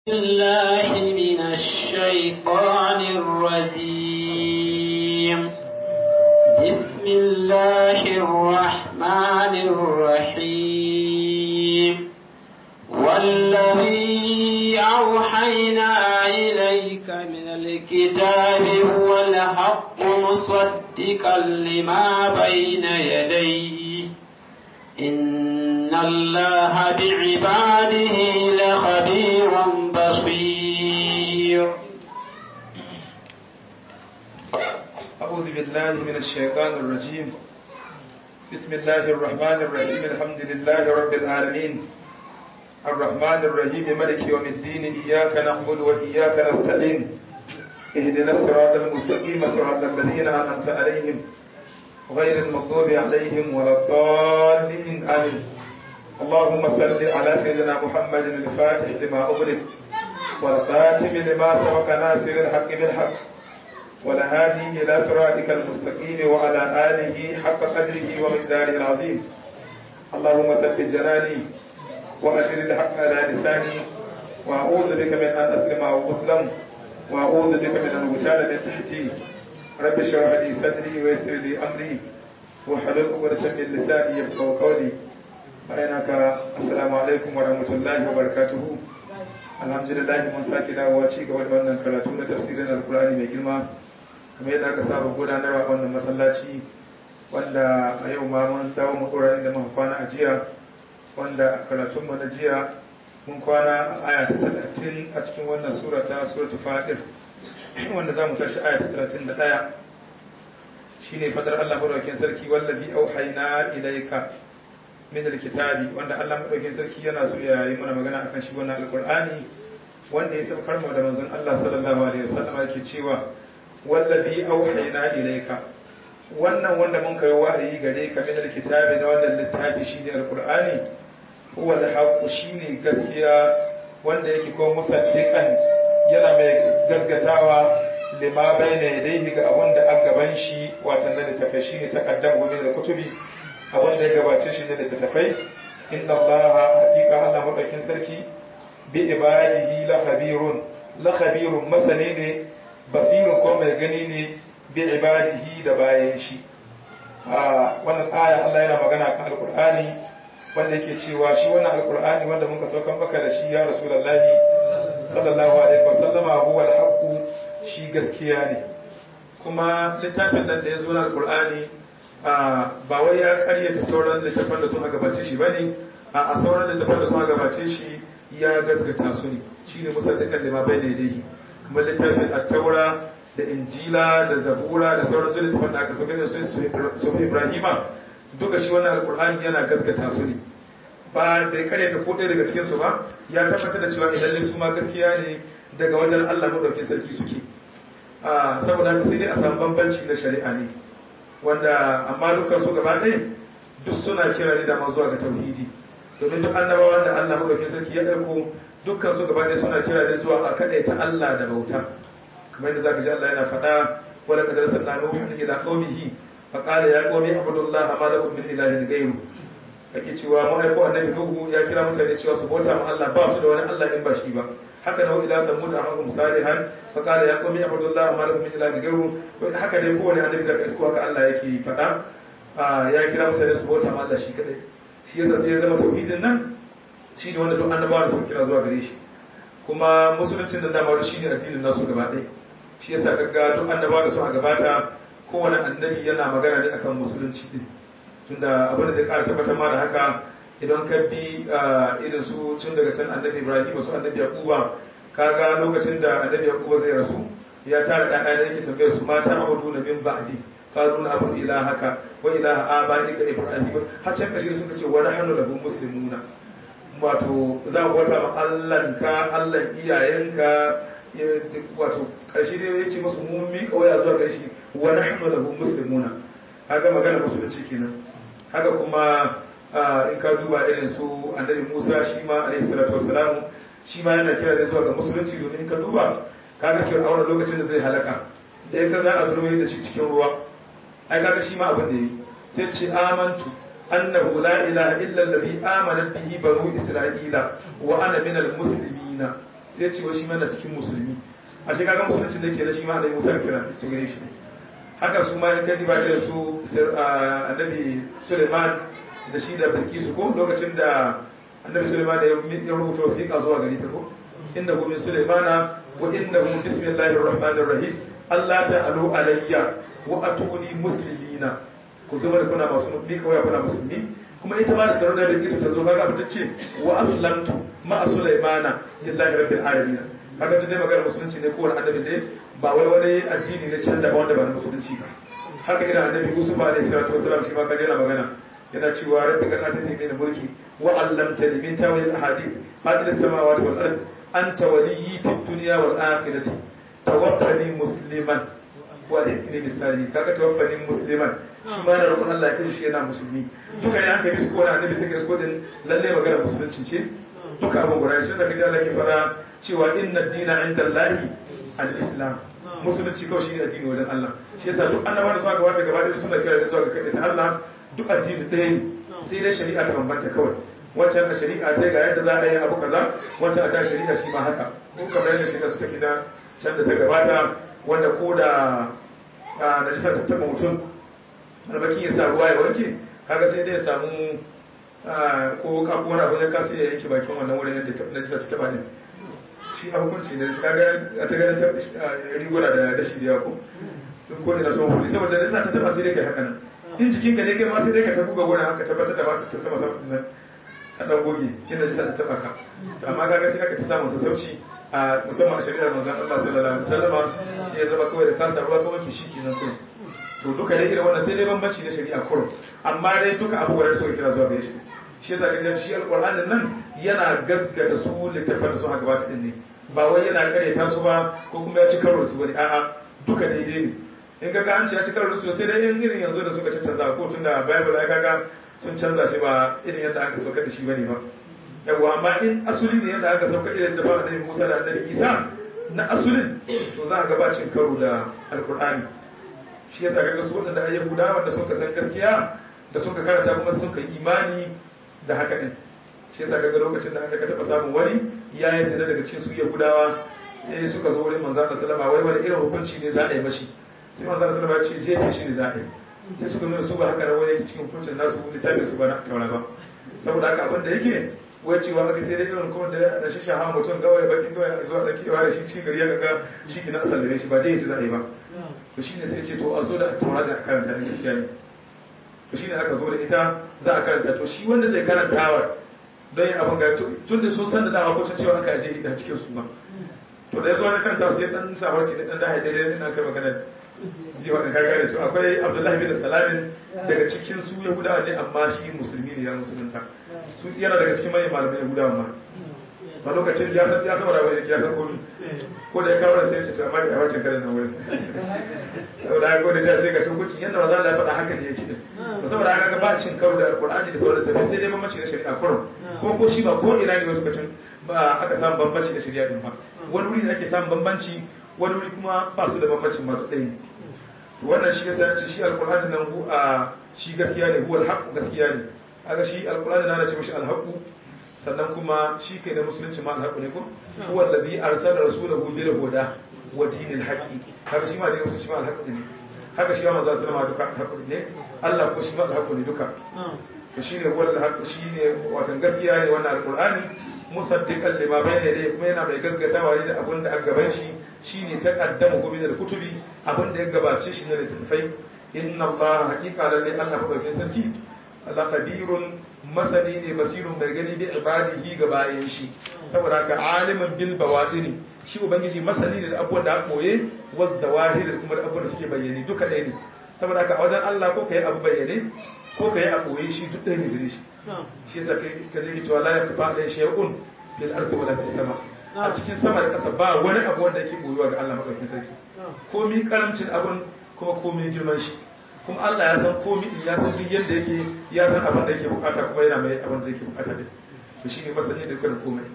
الله من الشيطان الرجيم بسم الله الرحمن الرحيم والذي أوحينا إليك من الكتاب هو الحق مصدقا لما بين يديه إن الله بعباده لخبير بصير أعوذ بالله من الشيطان الرجيم بسم الله الرحمن الرحيم الحمد لله رب العالمين الرحمن الرحيم ملك يوم الدين إياك نعبد وإياك نستعين اهدنا الصراط المستقيم صراط الذين أنعمت عليهم غير المغضوب عليهم ولا الضالين آمين اللهم صل على سيدنا محمد الفاتح لما أغلق والخاتم لما سبق ناصر الحق بالحق والهادي إلى صراطك المستقيم وعلى آله حق قدره ومقداره العظيم اللهم ثبت جناني وأجر الحق على لساني وأعوذ بك من أن أسلم أو أسلم وأعوذ بك من أن أغتال من تحتي رب اشرح لي صدري ويسر لي أمري وحلل عقدة من لساني يفقهوا قولي bayanaka assalamu alaikum wa rahmatullahi wa barakatuhu alhamdulillah mun sake dawowa ci gaba da wannan karatu na tafsirin alkur'ani mai girma kamar yadda aka saba gudanarwa wannan masallaci wanda a yau ma mun dawo mu dora inda muka kwana a jiya wanda a karatun mu na jiya mun kwana a aya ta 30 a cikin wannan sura ta suratul fatir wanda zamu tashi aya ta 31 shine fadar Allah madaukakin sarki wallazi auhayna ilayka min alkitabi wanda Allah madaukakin sarki yana so ya yi mana magana akan shi wannan alqur'ani wanda ya saukar mu da manzon Allah sallallahu alaihi wasallam yake cewa wallazi auhayna ilayka wannan wanda mun kai wahayi gare ka min alkitabi da wannan littafi shine alqur'ani huwa alhaq shine gaskiya wanda yake ko musaddiqan yana mai gaskatawa lima bayna yadayhi ga abun da an gaban shi watan da tafi shine takaddam min alkutubi abin da ya gabace shi ne da tattafai inna allaha haqiqa Allah madaukin sarki bi ibadihi la khabirun la khabirun masani ne basirun ko mai gani ne bi ibadihi da bayan shi a wannan aya Allah yana magana kan alqur'ani wanda yake cewa shi wannan alqur'ani wanda muka saukan maka da shi ya rasulullahi sallallahu alaihi wasallama huwa alhaq shi gaskiya ne kuma littafin nan da ya zo na alqur'ani ba wai ya karyata sauran littafan da suna gabace shi bane a sauran littafan da suna gabace shi ya gasgata su ne shine musaddiqan lima bayna yadayhi kuma littafin at-taura da injila da zabura da sauran littafan da aka sauke da su su ibrahima duka shi wannan alqur'ani yana gasgata su ne ba bai karyata ko ɗaya daga cikin su ba ya tabbatar da cewa idan su ma gaskiya ne daga wajen Allah madaukakin sarki suke saboda haka sai dai a samu bambanci na shari'a ne wanda amma dukkan su gaba ɗaya duk suna kira ne da ma zuwa ga tauhidi domin duk annabawan da Allah madaukakin sarki ya aiko dukkan su gaba ɗaya suna kira ne zuwa a ta Allah da bauta kamar yadda zaka ji Allah yana faɗa wala qad arsalna nuhan ila qaumihi fa qala ya qaumi ibudullaha ma lakum min ilahin ghayru ake cewa mu aiko annabi nuhu ya kira mutane cewa su bauta ma Allah ba su da wani Allah in ba shi ba haka da ila samud ahum salihan fa qala ya qaumi ibudullaha ma lakum min ilahin ghayru haka dai kowane annabi zaka isko haka Allah yake faɗa ya kira mutane su bauta ma Allah shi kadai shi yasa sai ya zama tauhidin nan shi ne wanda duk annabawa su kira zuwa gare shi kuma musuluncin da dama shi ne addinin nasu gaba ɗaya shi yasa kaga duk annabawa da suka gabata kowane annabi yana magana ne akan musulunci din tunda abin da zai ƙara tabbatar ma da haka idan ka bi irin su tun daga can annabi Ibrahim su annabi Yaquba kaga lokacin da annabi Yaquba zai rasu ya tara ɗan ɗaya yake tambayar su mata abudu na min ba'di qalu na abu ilahaka wa ilaha abaika ibrahim har can kashi suka ce wa nahnu lahu muslimuna wato za mu wata ma Allah ka Allah iyayenka wato karshe dai ya ce musu mun mi kawai zuwa gare shi wa nahnu lahu muslimuna haka magana musulunci kenan haka kuma in ka duba irin su annabi Musa shi ma alaihi salatu wassalam shi ma yana kira zuwa ga musulunci domin in ka duba kaga fir'auna lokacin da zai halaka da ya za a zurmi da shi cikin ruwa ai kaga shi ma abin da yi sai ce amantu annahu la ilaha illa allazi amanat bihi banu isra'ila wa ana minal muslimina sai ya ce wa shi ma na cikin musulmi a shi kaga musulunci da ke da shi ma da Musa kira su gare shi haka su ma in kaji ba da su annabi Suleiman da shi da Bilkisu ko lokacin da annabi Suleiman ya rubuta wasiƙa zuwa gare ta ko inda hu min Suleimana wa inda hu bismillahir rahmanir rahim Allah ta'alu alayya wa atuni muslimina ku zama da kuna masu mutli kawai kuna musulmi kuma ita ma da sarauta da Bilkisu ta zo kaga abin ta ce wa aslamtu ma'a Sulaimana lillahi rabbil alamin kaga duk dai magana musulunci ne kowane annabi ne ba wai wani addini ne can da wanda ba na musulunci ba haka ina annabi Yusuf alaihi salatu wasalam shi ma kaje yana magana yana cewa rabbi ka ta tafi mulki wa allamtani min tawil ahadith fadil samawati wal ard anta waliyyi fid dunya wal akhirati tawaffani musliman wa alhqni bis salihin kaga tawaffani musliman shi ma na roƙon Allah ya shi yana musulmi duka ne an kai su ko na annabi sai ka ko din lalle magana musulunci ce duka abin guda shi da kaji Allah ke fara cewa inna dina inda Allahi al-islam musulunci kawai shi ne addini wajen Allah shi yasa duk annabawa da suka gabata gaba da suna kira da zuwa ga kaɗai ta Allah duk addini ɗaya ne sai dai shari'a ta bambanta kawai wancan a shari'a ta ga yadda za a yi abu kaza wancan a ta shari'a shi ma haka ko kamar yadda shari'a su take da can da ta gabata wanda ko da najisa ta taɓa mutum albakin ya sa ruwa ya wanke kaga sai dai ya samu ko kafu wani abu ya kasa ya yanke bakin wannan wurin yadda najisa ta taɓa ne shi a hukunci ne shi kaga a ta ganin riguna da dashi da ko duk ko ina son huli saboda nisa ta taba sai dai kai haka nan in jikin ka ne kai ma sai dai ka ta buga gona haka tabbatar da ba ta sama sama nan a dan goge inda nisa ta taba ka amma kaga sai aka ta samu sassauci a musamman a shari'ar manzon Allah sallallahu alaihi wasallam sai ya zama kawai da kasa ruwa kawai ke shi kenan kurum to duka dai irin wannan sai dai bambanci na shari'a kurum amma dai duka abubuwan da suka kira zuwa gare shi shi yasa kaje shi alqur'anin nan yana gaskata su littafan da suka gabata din ne ba wai yana karyata su ba ko kuma ya ci karo da su bane a'a duka daidai ne in ga an ce ya ci karo da su sai dai in irin yanzu da suka canza ko tun da bible ai kaga sun canza shi ba irin yadda aka saukar da shi bane ba yawa amma in asuli ne yadda aka saukar irin jama'a annabi Musa da annabi Isa na asulin to za a ga ba cin karo da alqur'ani shi yasa kaga su waɗanda ayyuka wanda suka san gaskiya da suka karanta kuma sun kai imani da haka din shi yasa kaga lokacin da aka taba samun wani ya yi zina daga cikin su yahudawa sai suka zo wurin manzo Allah sallama wai wani irin hukunci ne za a yi mashi sai manzo Allah sallama ya ce jefe shi ne za a yi sai suka nuna su ba haka rawaya yake cikin hukuncin nasu littafin su ba na taura ba saboda haka abin da yake wai cewa aka sai dai irin kuma da da shi shaha mutum gawai bakin gawai zuwa da kewa da shi cikin gari ya ga shi kina asal da shi ba je shi za a yi ba to shine sai ce to a zo da taura da karanta ne gaskiya ne to shine aka zo da ita za a karanta to shi wanda zai karantawa don yin abin ga tun da sun san da dama kucin cewa aka aje da cikin su ba to da ya zo na kanta sai dan sabar shi dan da haidai dai ina kai magana jiwa da kaga da to akwai Abdullahi bin Salamin daga cikin su Yahudawa ne amma shi musulmi ne ya musulunta su yana daga cikin manyan malamai Yahudawa ma a lokacin ya san ya san wani abu ya san komai ko da ya kawo da sai ya ce to amma ga wacin karin nan wurin saboda haka da sai ga hukuncin yadda maza Allah ya faɗa haka ne yake din saboda haka ga ba cin karo da Alƙur'ani da sauran tafi sai dai bambanci na shari'a kurum ko ko shi ba ko ina ne wasu kacin ba aka samu bambanci da shari'a din ba wani wuri da ake samun bambanci wani wuri kuma ba su da bambancin ma ɗaya ne wannan shi yasa ce shi Alƙur'ani nan hu a shi gaskiya ne huwal haqq gaskiya ne kaga shi Alƙur'ani na ce mishi alhaqu sannan kuma shi kai da musulunci ma alhaqu ne ko huwa allazi arsala rasulahu bil huda wa dinil haqqi haka shi ma da musulunci shi ma alhaqu ne haka shi ma manzo sallama duka alhaqu ne Allah ko shi ma alhaqu ne duka to shine huwa alhaqu shine watan gaskiya ne wannan alqur'ani musaddiqan lima bayna yadayhi kuma yana mai gaskatawa ne da abin da aka gaban shi shine taqaddamu hu min alkutubi abin da ya gabace shi ne da tafai inna Allah haqiqa lalle Allah madaukakin sarki Allah khabirun masani ne basirun mai gani bi ibadihi ga bayan shi saboda haka alimin bil bawadini shi ubangiji masani ne da abubuwan da aka koye waz zawahir kuma da abubuwan da suke bayyane duka ɗaya ne saboda haka a wajen Allah ko kai abu bayyane ko kai a koye shi duk ɗaya ne gare shi shi yasa kai ka je cewa la yakhfa alayhi shay'un fil ardi wala fis sama a cikin sama da ƙasa ba wani abu wanda yake boyuwa ga Allah madaukakin sarki komi karamcin abun kuma komi girman shi kuma Allah ya san komi ya san duk yadda yake ya san abin da yake bukata kuma yana mai abin da yake bukata din to shine masani da kuma komai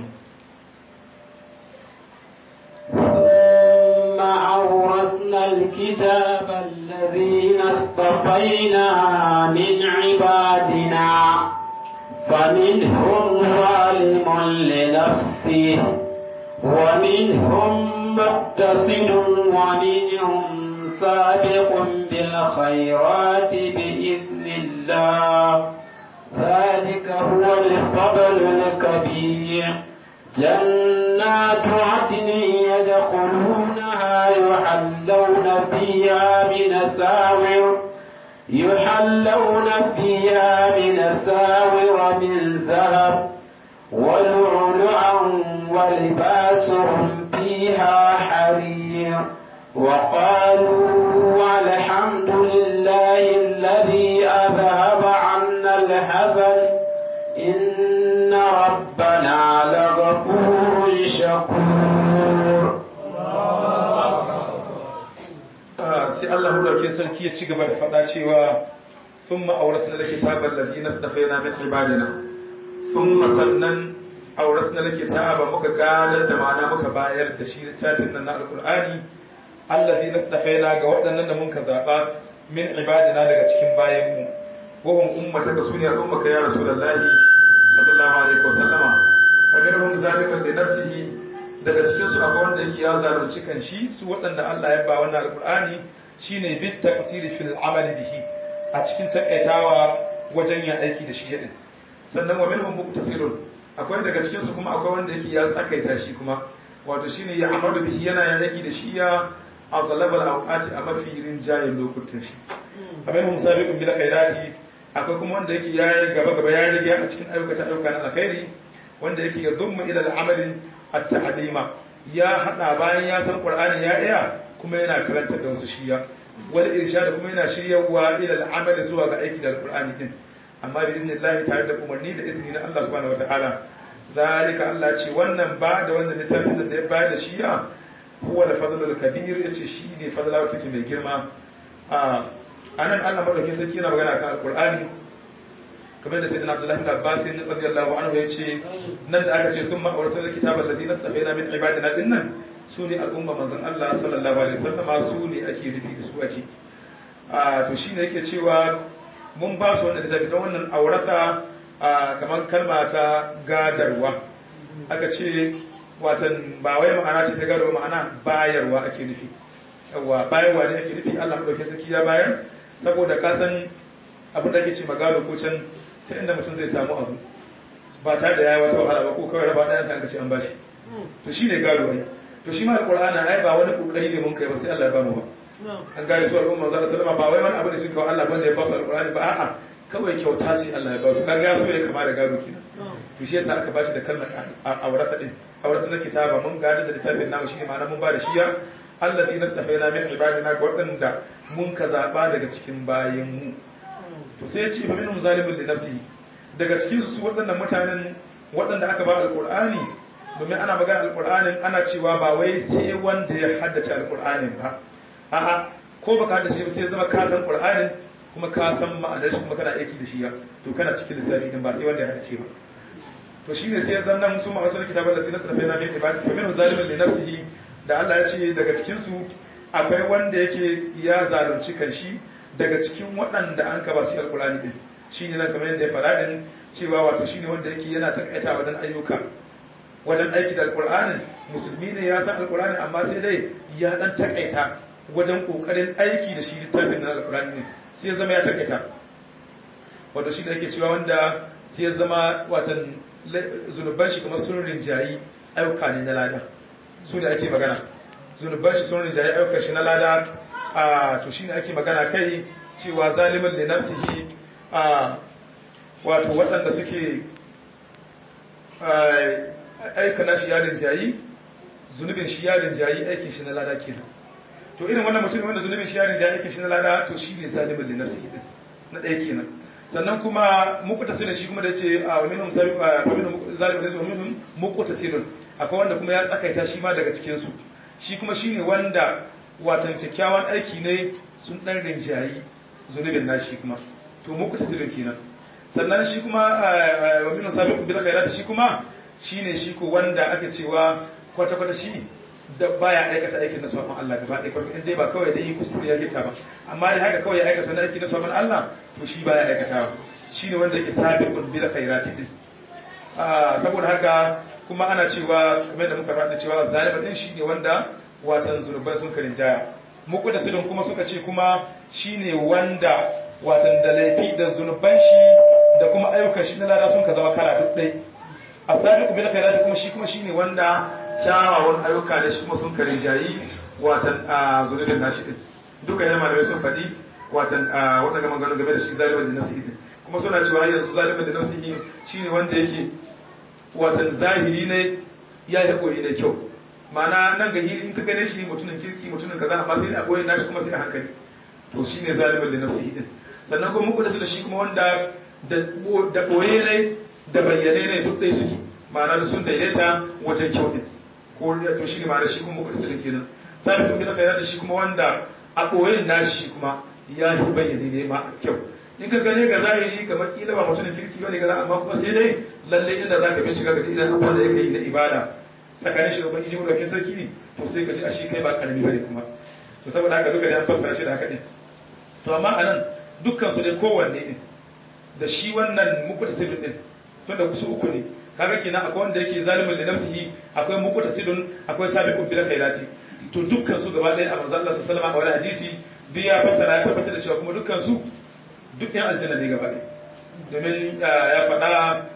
ثم أورثنا الكتاب الذين اصطفينا من عبادنا فمنهم ظالم لنفسه فمنهم مقتصد ومنهم سابق بالخيرات بإذن الله ذلك هو الفضل الكبير جنات عدن يدخلونها يحلون فيها من ساور يحلون فيها من ساور من ذهب ولؤلؤا ولباسهم فيها حرير وقالوا الحمد لله الذي أذهب عنا الحزن إن ربنا لغفور شكور sai Allah mulkin sarki ya ci gaba da faɗa cewa sun ma'aurasna da kitabar lazina dafaina min ibadina sun sannan aurasna da kitaba muka gadar da ma'ana muka bayar da shi littafin nan na alkur'ani allazina dafaina ga waɗannan da muka zaɓa min ibadina daga cikin bayanmu wahum ummata ka sune al'ummaka ya rasulullahi sallallahu alaihi wasallama fagarhum zaliman li nafsihi daga cikin su akwai wanda yake ya zalunci kan shi su waɗanda Allah ya ba wannan alqur'ani shine bit taqsiri fil amali bihi a cikin takaitawa wajen yin aiki da shi yadin sannan wa minhum muqtasirun akwai daga cikin su kuma akwai wanda yake ya tsakaita shi kuma wato shine ya amalu bihi yana yin aiki da shi ya aghlabal awqati a mafi rinjayen lokutan shi abin musabiqun bil khairati akwai kuma wanda yake yayi gaba gaba ya rige a cikin ayyuka ayyuka na alkhairi wanda yake ya dumma ila al'amali at-ta'lima ya hada bayan ya san qur'ani ya iya kuma yana karantar da wasu shiya wal irshad kuma yana shiryawa ila al'amali zuwa ga aiki da alqur'ani din amma bi idnillahi tare da umarni da izini na Allah subhanahu wataala zalika Allah ce wannan ba da wannan littafin da ya bayar da shiya huwa al-fadlul kabir yace shi ne fadlawa take mai girma a anan Allah madaukakin sarki yana magana kan alqur'ani kamar da sayyidina Abdullah ibn Abbas radiyallahu anhu yace nan da aka ce summa awrasal kitabal ladzi nastafaina min ibadina dinnan sune al'umma manzon Allah sallallahu alaihi wasallam su ne ake nufi da su ake a to shine yake cewa mun ba su wannan littafi don wannan aurata kamar kalma ta gadarwa aka ce watan ba wai ma'ana ce ta gado ma'ana bayarwa ake nufi yawa bayarwa ne ake nufi Allah madaukakin sarki ya bayar saboda ka san abin da ake ce magado ko can ta inda mutum zai samu abu ba tare da yayi wata wahala ba ko kawai raba ɗayan kan ce an bashi to shi ne gado ne to shi ma alqur'ani ai ba wani kokari ne mun kai ba sai Allah ya ba mu ba an gaya su al'umma manzo sallama ba wai wani abu da suka wa Allah bane ya ba su alqur'ani ba a'a kawai kyauta ce Allah ya ba su kaga ya so ya kama da gado kenan to shi yasa aka bashi da kalmar aurata din aurata na kitaba mun gada da littafin namu shine ma'ana mun ba da shiya allazi nastafaina min ibadina ga waɗanda mun ka zaba daga cikin bayan mu to sai ya ce fa minhum zalimun li nafsihi daga cikin su waɗannan mutanen waɗanda aka ba alqur'ani domin ana magana alqur'anin ana cewa ba wai sai wanda ya haddace alqur'anin ba a'a ko baka haddace ba sai zama ka san qur'anin kuma ka san ma'anar shi kuma kana aiki da shi ya to kana cikin lissafi din ba sai wanda ya haddace ba to shine sai zan nan su ma wasu kitabar da tinas da fena min ibadi fa minhu zalimun li nafsihi da Allah ya ce daga cikin su akwai wanda yake ya zalunci kanshi daga cikin waɗanda an kaba su alqur'ani din shine nan kamar yadda ya faɗa din cewa wato shine wanda yake yana takaita wajen ayyuka wajen aiki da alqur'anin musulmi ne ya san alqur'ani amma sai dai ya dan takaita wajen kokarin aiki da shi littafin na alqur'ani ne sai ya zama ya takaita wato shi da yake cewa wanda sai ya zama watan zunuban shi kamar sun rinjayi ayyuka ne na lada su da ake magana zunuban shi sun rinjayi ayyukan shi na lada a to shi ne ake magana kai cewa zalimin da nafsihi a wato waɗanda suke aika na shi ya rinjayi zunubin shi ya rinjayi aikin shi na lada kenan to irin wannan mutum wanda zunubin shi ya rinjayi aikin shi na lada to shi ne zalimin da nafsihi na ɗaya kenan sannan kuma mukuta silin shi kuma da ce a minhum zalimin da wa minhum mukuta silin akwai wanda kuma ya tsakaita shi ma daga cikinsu shi kuma shine wanda watan kyakkyawan aiki ne sun dan rinjayi zunubin nashi kuma to mukuta silin kenan sannan shi kuma wa minhum sabiqun bil khairat shi kuma shine shi ko wanda ake cewa kwata kwata shi da baya aikata aikin na sabon Allah gaba ɗaya kwarfi in dai ba kawai dai kuskure ya gita ba amma dai haka kawai ya aikata wani aiki na sabon Allah to shi baya aikatawa shi ne wanda yake sabiqun bil khairati din saboda haka kuma ana cewa kamar da muka faɗa cewa zalima din shi ne wanda watan zurban sun karin jaya muku da sidin kuma suka ce kuma shine wanda watan da laifi da zunuban shi da kuma ayyukan shi na lada sun ka zama kala duk ɗai a sami ku bil khairati kuma shi kuma shine wanda kyawawan ayyuka da shi kuma sun karin jayi watan a zunubin nashi din duka ne malamai sun faɗi watan waɗanda maganganu game da shi zalimin da nasihi din kuma suna cewa yanzu zalimin da nasihi shine wanda yake watan zahiri ne ya yi koyi da kyau ma'ana nan ga hili in ka gane shi mutumin kirki mutumin kaza amma sai a koyi nashi kuma sai a hankali to shine zalimin da nasihi din sannan kuma muku da shi kuma wanda da koye ne da bayyane ne duk ɗaya suke ma'ana da sun daidaita wajen kyau din ko to shi ne ma'ana shi kuma muku da kenan sabi kuma da khairata shi kuma wanda a koyin nashi kuma ya yi bayyane ne ma kyau in ka gane ga zahiri kamar kila ba mutumin kirki bane kaza amma kuma sai dai lalle inda zaka bincika ga idan abubuwan da yake yi na ibada tsakanin shi da ubangiji mu dokin sarki ne to sai ka ji ashe kai ba karami bane kuma to saboda haka duka da an fassara shi da haka din to amma anan dukkan su dai kowanne din da shi wannan muqtasidun din to da kusu uku ne kaga kenan akwai wanda yake zalimin da nafsihi akwai muqtasidun akwai sabiqun bil khairati to dukkan su gaba ɗaya a manzo Allah sallallahu alaihi wasallam a wani hadisi duk ya fassara ya tabbatar da cewa kuma dukkan su duk ɗan aljanna ne gaba ɗaya domin ya faɗa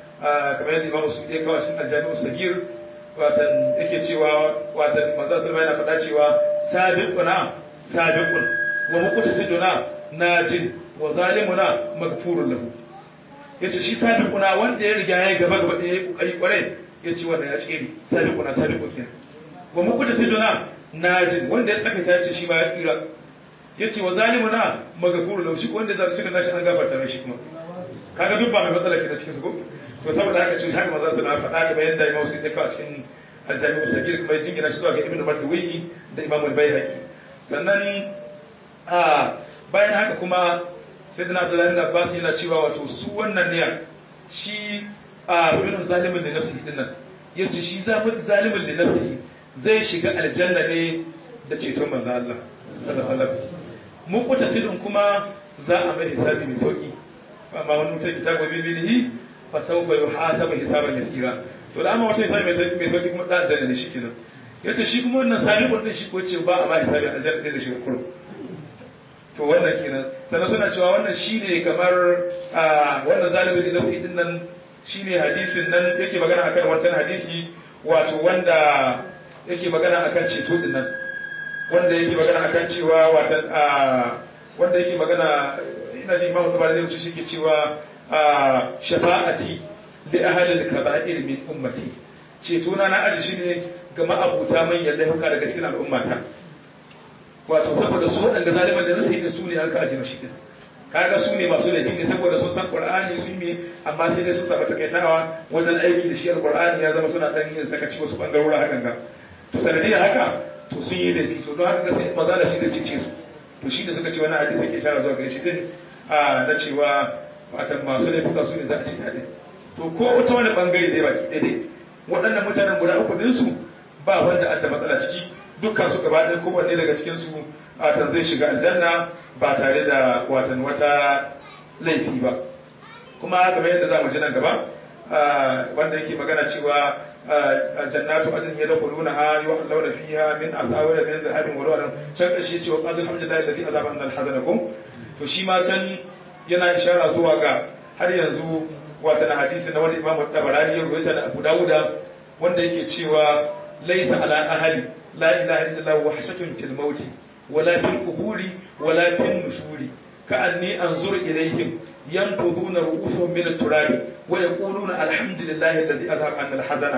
kamar yadda imamu su ɗaya kawai cikin aljami'u sagir watan yake cewa watan manzo sallallahu yana faɗa cewa sabiquna sabiqun wa muqtasiduna najin wa zalimuna maghfurun lahu yace shi sabiquna wanda ya riga ya gaba gaba ɗaya kokari kwarai yace wannan ya tsere sabiquna sabiqun kenan wa muqtasiduna najin wanda ya tsaka ta ce shi ma ya tsira yace wa zalimuna maghfurun lahu shi wanda zai cika nashi an gafarta mai shi kuma kaga duk ba mai matsala ke da cikin su ko to saboda haka cewa haka manzo sallallahu alaihi wasallam faɗa bayan da Imam Suyuti ya kawo cikin Al-Jami' Sagir kuma ya jingina shi zuwa ga Ibn Mardawi da Imam Al-Baihaqi sannan a bayan haka kuma Sayyidina Abdullah ibn Abbas yana cewa wato su wannan ne shi a ibn zalimin da nafsi din nan yace shi zalimin da nafsi zai shiga aljanna ne da ceton manzo Allah sallallahu alaihi wasallam mu kuta sidin kuma za a mai hisabi mai sauki amma wani mutum kitabu bibilihi fa sawfa yuhasabu hisaban yasira to da amma wata hisabi mai sauki kuma da aljanna ne shi kenan yace shi kuma wannan sabiqun din shi ko ce ba a ma hisabi aljanna ne da shi kurum to wannan kenan sannan suna cewa wannan shine kamar wannan zalimin da nafsi din nan shine hadisin nan yake magana akan wancan hadisi wato wanda yake magana akan ceto din nan wanda yake magana akan cewa watan wanda yake magana ina ji imamu tabari zai wuce shi ke cewa shafa'ati li ahli al-kaba'ir min ummati ceto na na aji shine ga ma'abuta manyan laifuka daga cikin al'ummata wato saboda su waɗanda zaliman da nasu yi su ne an ka aji mashi din kaga su ne masu laifi ne saboda sun san qur'ani sun yi amma sai dai sun saba takaitawa wajen aiki da shi alqur'ani ya zama suna dan yin sakaci wasu bangarora hakan ga to sanadiyar haka to sun yi laifi to don haka sai maza da shi da cice su to shi da suka ce wannan hadisi ke shara zuwa gare shi din a na cewa watan masu laifuka su ne za a ci ta din to ko wata wani bangare dai baki ɗaya waɗannan mutanen guda uku din su ba wanda an da matsala ciki dukkan su gaba ɗaya kowanne daga cikin su watan zai shiga aljanna ba tare da watan wata laifi ba kuma kamar yadda za mu ji nan gaba wanda yake magana cewa jannatu adin ya dakhuluna ha yuhallawna fiha min asawira min dhahabin wa lu'ran can kashi cewa qad alhamdulillahi alladhi azaba anna alhazanakum to shi ma can yana ishara zuwa ga har yanzu wata na hadisi na wani imamu tabarani ya rubuta da Abu Dawuda wanda yake cewa laysa ala ahli la ilaha illallah wahshatun fil mauti wala fil quburi wala fil nushuri كأني أنظر إليهم ينقضون رؤوسهم من التراب ويقولون الحمد لله الذي أذهب عنا الحزن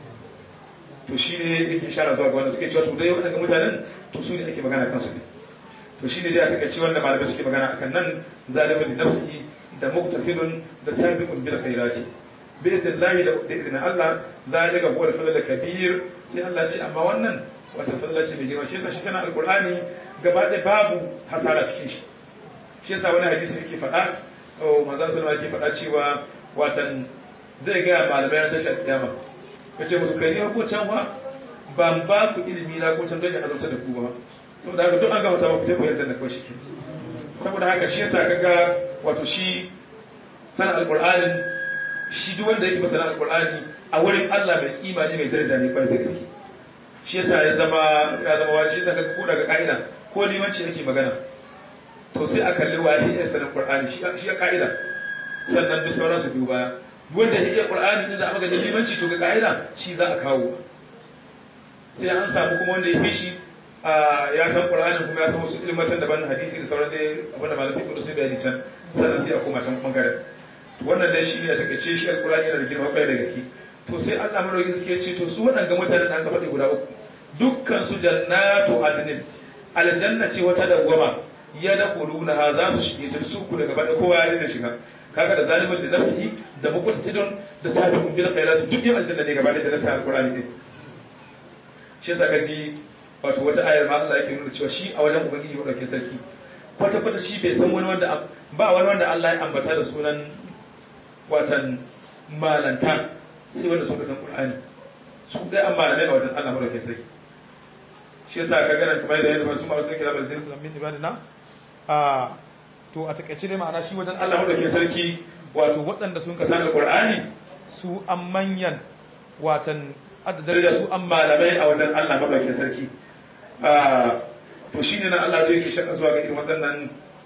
to shi ne yake ishara zuwa ga wanda suke cewa to dai waɗanda mutanen to su ne ake magana kansu ne to shi ne dai aka ce wanda malamai suke magana akan nan zalimin da nafsihi da muktasidun da sabiqun bil khairati bi idnillahi da izinin Allah zalika huwa al-fadl kabir sai Allah ce amma wannan wata fadla ce mai girma shi yasa shi sana alqur'ani gaba da babu hasara cikin shi shi yasa wani hadisi yake faɗa o manzon sallallahu alaihi faɗa cewa watan zai ga malamai an tashi kiyama kace musu kai ne ko can wa ban ba ku ilimi na ko can don ya azauta da ku ba saboda haka duk an gama ta ba ku tafi yanzu da kawai shi saboda haka shi yasa kaga wato shi sanin alqur'anin shi duk wanda yake masana alqur'ani a wurin Allah mai kima ne mai daraja ne kwarai da gaske shi yasa ya zama ya zama wani shi yasa ka ko daga ka'ida ko limanci yake magana to sai a kalli wani ya sanin qur'ani shi shi ya ka'ida sannan duk sauran su biyu baya wanda ya iya qur'ani din za a magana limanci to ga ka'ida shi za a kawo sai an samu kuma wanda ya fi shi ya san qur'anin kuma ya san wasu ilmatan daban hadisi da sauran dai abinda malamin kudu sai bayani can sannan sai a koma can bangaren wannan dai shi ne a takaice shi alqur'ani yana da girma kwarai da gaske to sai Allah madaukakin suke ce to su waɗanda mutanen da aka faɗi guda uku dukkan su jannatu adnin aljanna ce wata dawwama ya da kuluna ha za su shige ta su ku daga bada kowa ya da shiga kaga da zalimin da nafsihi da muqtadidun da sabiqun bil khairat duk yin aljanna ne gaba da nasa alqur'ani din shi yasa kaji wato wata ayar ma Allah yake nuna cewa shi a wajen ubangiji madaukakin sarki kwata kwata shi bai san wani wanda ba wani wanda Allah ya ambata da sunan watan malanta sai wanda suka san Qur'ani su dai an malamai a wajen Allah madaukakin sarki shi yasa ka gana kamar da yadda su ma sun kira bai zai min ibadina a to a takaice dai ma'ana shi wajen Allah madaukakin sarki wato waɗanda sun ka san Qur'ani su an manyan watan adda daraja su an malamai a wajen Allah madaukakin sarki to shine na Allah da yake shaka zuwa ga irin waɗannan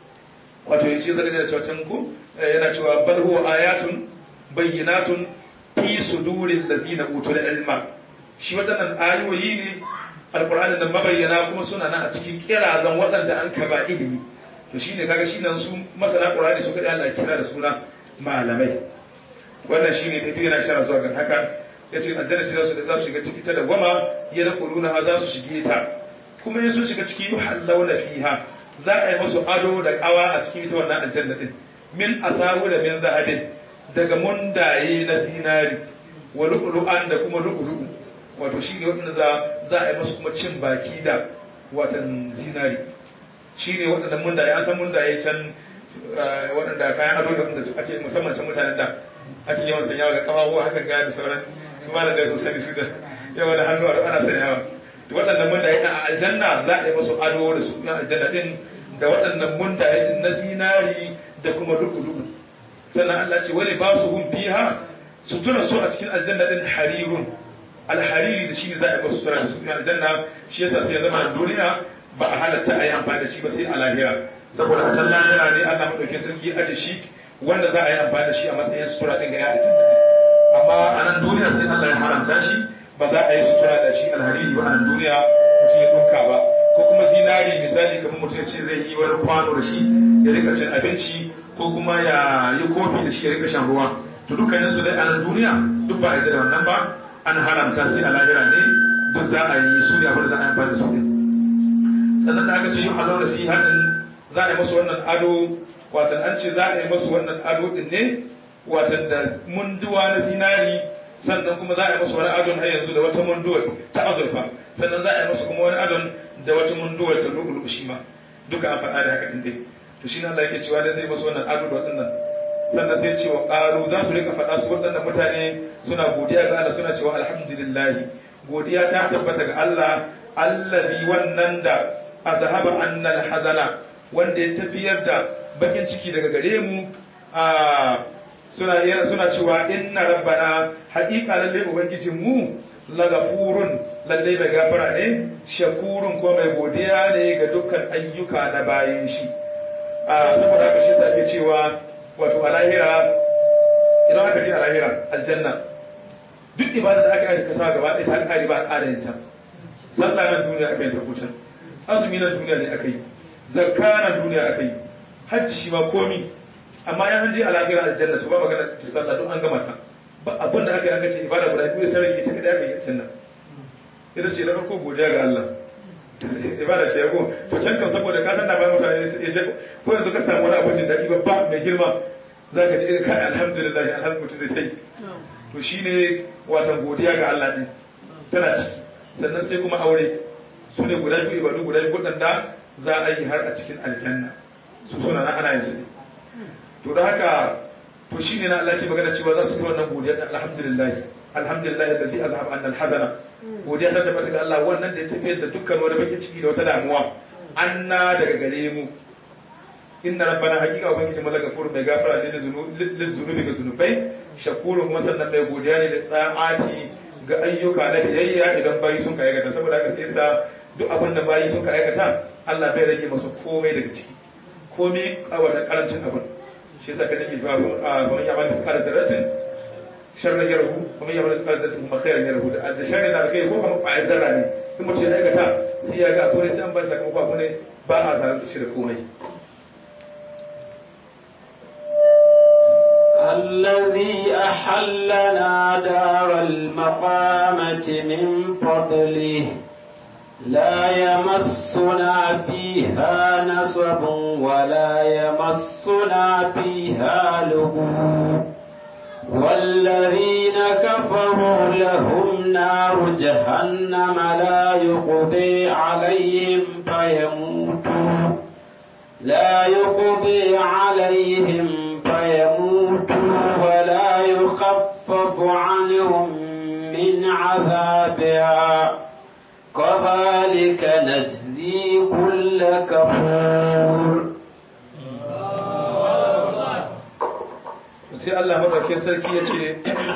wato yace zaka da cewa can ku yana cewa bal huwa ayatun bayyinatun fi suduril ladina utul ilma shi waɗannan ayoyi ne alqur'anin da mabayyana kuma suna nan a cikin kirazan waɗanda an kaba ilimi to shine kaga shi nan su masana qur'ani su kada Allah kira da suna malamai wannan shine tafi yana shara zuwa ga haka yace aljanna sai su da za su shiga ciki ta da goma ya da kuluna ha za su shige ta kuma in sun shiga ciki yuhallawna fiha za a yi musu ado da kawa a cikin ita wannan aljanna din min asahu da min zahabin daga mundaye na zinari wa lu'lu'an da kuma lu'lu'u wato shi ne waɗanda za za a yi musu kuma cin baki da watan zinari shi ne waɗanda mundaye an san mundaye can waɗanda kayan ado da wanda ake musamman can mutanen da ake yawan sanyawa ga kawawa hakan ga da sauran su ma da dai sosai su da yawa da hannu ana sanyawa to waɗannan mundaye a aljanna za a yi musu ado da su na aljanna din da waɗannan mundaye na zinari da kuma lu'lu'u sannan Allah ce wani ba su hun fiha sutura su a cikin aljanna din harirun alhariri da shi ne za a yi masu sutura da su aljanna shi yasa sai ya zama a duniya ba a halatta a yi amfani da shi ba sai a lahira saboda a can lahira ne Allah madaukin sarki aje shi wanda za a yi amfani da shi a matsayin sutura din ga ya aljanna amma a nan duniya sai Allah ya haramta shi ba za a yi sutura da shi alhariri ba a nan duniya mutum ya dunka ba ko kuma zinari misali kamar mutum ya ce zai yi wani kwano da shi ya rika cin abinci ko kuma ya yi kofi da shi ya rika shan ruwa to dukkanin su dai a nan duniya duk ba a da wannan ba an haramta sai a lahira ne duk za a yi su ne abin da za a yi amfani da su ne sannan da aka ce yi halau da fi haɗin za a yi masu wannan ado watan an ce za a yi masu wannan ado din ne watan da munduwa na zinari sannan kuma za a yi masu wani adon har yanzu da wata munduwa ta azurfa sannan za a yi masu kuma wani adon da wata munduwa ta lu'ulu shi ma duka an faɗa da haka din dai to shi ne Allah yake cewa da zai masu wannan ado da waɗannan sannan sai cewa ƙaru za su rika faɗa su waɗannan mutane suna godiya ga Allah suna cewa alhamdulillahi godiya ta tabbata ga Allah allazi wannan da azhaba annal hazana wanda ya tafiyar da bakin ciki daga gare mu a suna suna cewa inna rabbana haqiqa lalle ubangijin mu lagafurun lalle mai gafara ne shakurun ko mai godiya ne ga dukkan ayyuka na bayan shi a saboda haka shi yasa ake cewa wato a lahira idan aka ce a lahira aljanna duk ibada da aka yi kasa gaba ɗaya ta ƙari ba a ƙara yin ta sallah na duniya aka yi ta kucan azumi na duniya ne aka yi zakka na duniya aka yi hajji shi ma komi amma yan hanji a lahira aljanna to ba magana ta sallah don an gama ta ba abin da aka yi aka ce ibada guda biyu sai rage ta kada aka yi aljanna ita ce na farko godiya ga Allah ibada ce yago to can kan saboda ka san da bayan mutane ya je ko yanzu ka samu wani abin da babba mai girma zaka ji kai alhamdulillah alhamdulillah zai tai to shine watan godiya ga Allah din tana ciki sannan sai kuma aure su ne guda biyu ibadu guda biyu wadanda za a yi har a cikin aljanna su suna na ana yin su to da haka to shine na Allah ke magana cewa za su ta wannan godiya alhamdulillah alhamdulillah alladhi azhaba anna alhazana godiya ta tabbata ga Allah wannan da ya tafiyar da dukkan wani bakin ciki da wata damuwa anna daga gare mu inna rabbana haqiqa ubangiji mu daga furu mai gafara ne lil zunubi ga zunubai shakurun kuma sannan mai godiya ne da tsa'ati ga ayyuka na biyayya idan bayi sun ka aikata saboda haka sai sa duk abin da bayi sun ka aikata Allah bai rage masu komai daga ciki komai a wata karancin abin shi yasa kaje ki zuwa kuma ya bani miskala zarratin sharrin yarhu kuma ya bani miskala zarratin kuma khairan yarhu da da sharrin da kai ko kuma ba zarra ne in mutum ya aikata sai ya ga akwai sai an ba sakamako abu ne ba a zalunta shi da komai الذي أحلنا دار المقامة من فضله لا يمسنا فيها نصب ولا يمسنا فيها لغوب والذين كفروا لهم نار جهنم لا يقضي عليهم فيموتوا لا يقضي عليهم فيموتوا ولا يخفف عنهم من عذابها كذلك نجزي كل كفور sai Allah madaukakin sarki ya ce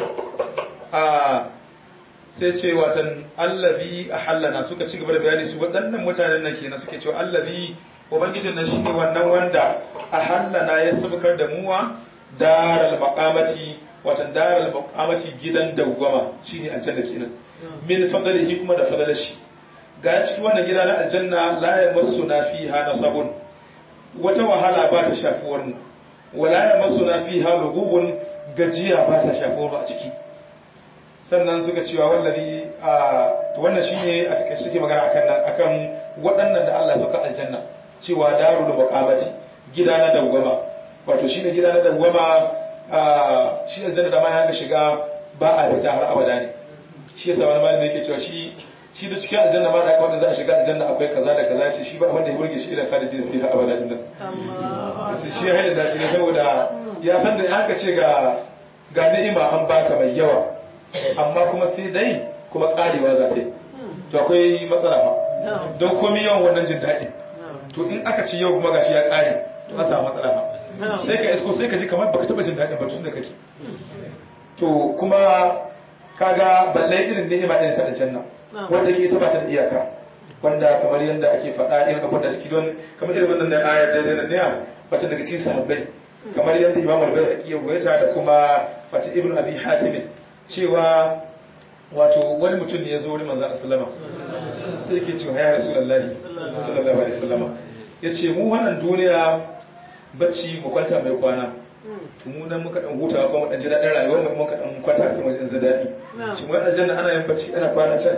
a sai ce watan allazi ahallana suka ci gaba da bayani su waɗannan mutanen nan kenan suke cewa allazi ubangijin nan shine wannan wanda ahallana ya sabkar da muwa daral maqamati watan daral maqamati gidan dawwama shine aljanna kenan min fadlihi kuma da fadlar shi ga ci wannan gida na aljanna la yamassuna fiha nasabun wata wahala ba ta shafuwar mu wala yamassuna fiha lugubun gajiya ba ta shafuwar mu a ciki sannan suka cewa wallazi a to wannan shine a take suke magana akan nan akan waɗannan da Allah suka aljanna cewa darul maqamati gida na dawwama wato shine gida na dawwama a shi aljanna da ma ya shiga ba a fita har abada ne shi yasa wani malami yake cewa shi shi da cikin aljanna ma da aka wanda za a shiga aljanna akwai kaza da kaza ce shi ba abin da ya burge shi ila sa da jin fi har abada din nan ce shi ya haɗa da ne saboda ya san da haka ce ga ga ni'ima an baka mai yawa amma kuma sai dai kuma karewa za ta yi to akwai matsala fa don komai yawan wannan jin daɗi to in aka ci yau kuma gashi ya kare to an samu matsala fa sai ka isko sai ka ji kamar baka taba jin daɗin ba tun da kake to kuma kaga balle irin ni'ima irin ta aljanna wanda ke taba ta da iyaka wanda kamar yadda ake faɗa irin abin da ciki don kamar irin wannan ayar da da ne wata daga cikin sahabbai kamar yadda Imam Al-Bayhaqi ya ruwaita da kuma wata Ibn Abi Hatim cewa wato wani mutum ne ya zo wurin manzo sallama sai yake cewa ya Rasulullahi sallallahu alaihi wasallama yace mu wannan duniya bacci mu kwanta mai kwana to mu nan muka dan hutawa kuma dan ji dadin rayuwar mu muka dan kwanta sai mu ji dadi shi mu aljanna ana yin bacci ana kwana can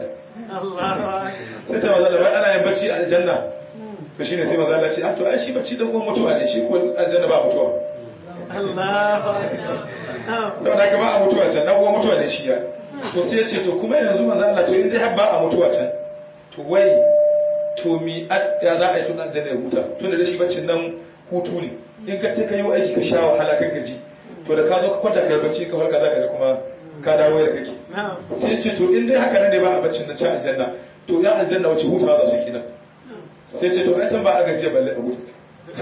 sai ta maza wai ana yin bacci a aljanna to shine sai maza Allah ce ah to ai shi bacci dan uwan mutuwa ne shi ko aljanna ba mutuwa saboda haka ba a mutuwa can dan uwan mutuwa ne shi ya to sai ya ce to kuma yanzu maza Allah to in dai har ba a mutuwa can to wai to mi ya za a yi tunan aljanna ya huta tun da shi baccin nan hutu ne in ka ta kai aiki ka sha wahala kan gaji to da ka zo ka kwanta kai bacci ka farka zaka ga kuma ka dawo da kake sai ce to in dai haka ne ba a baccin nan ci aljanna to ya aljanna wace hutawa za su kenan sai ce to ai can ba a gajiya balle a huta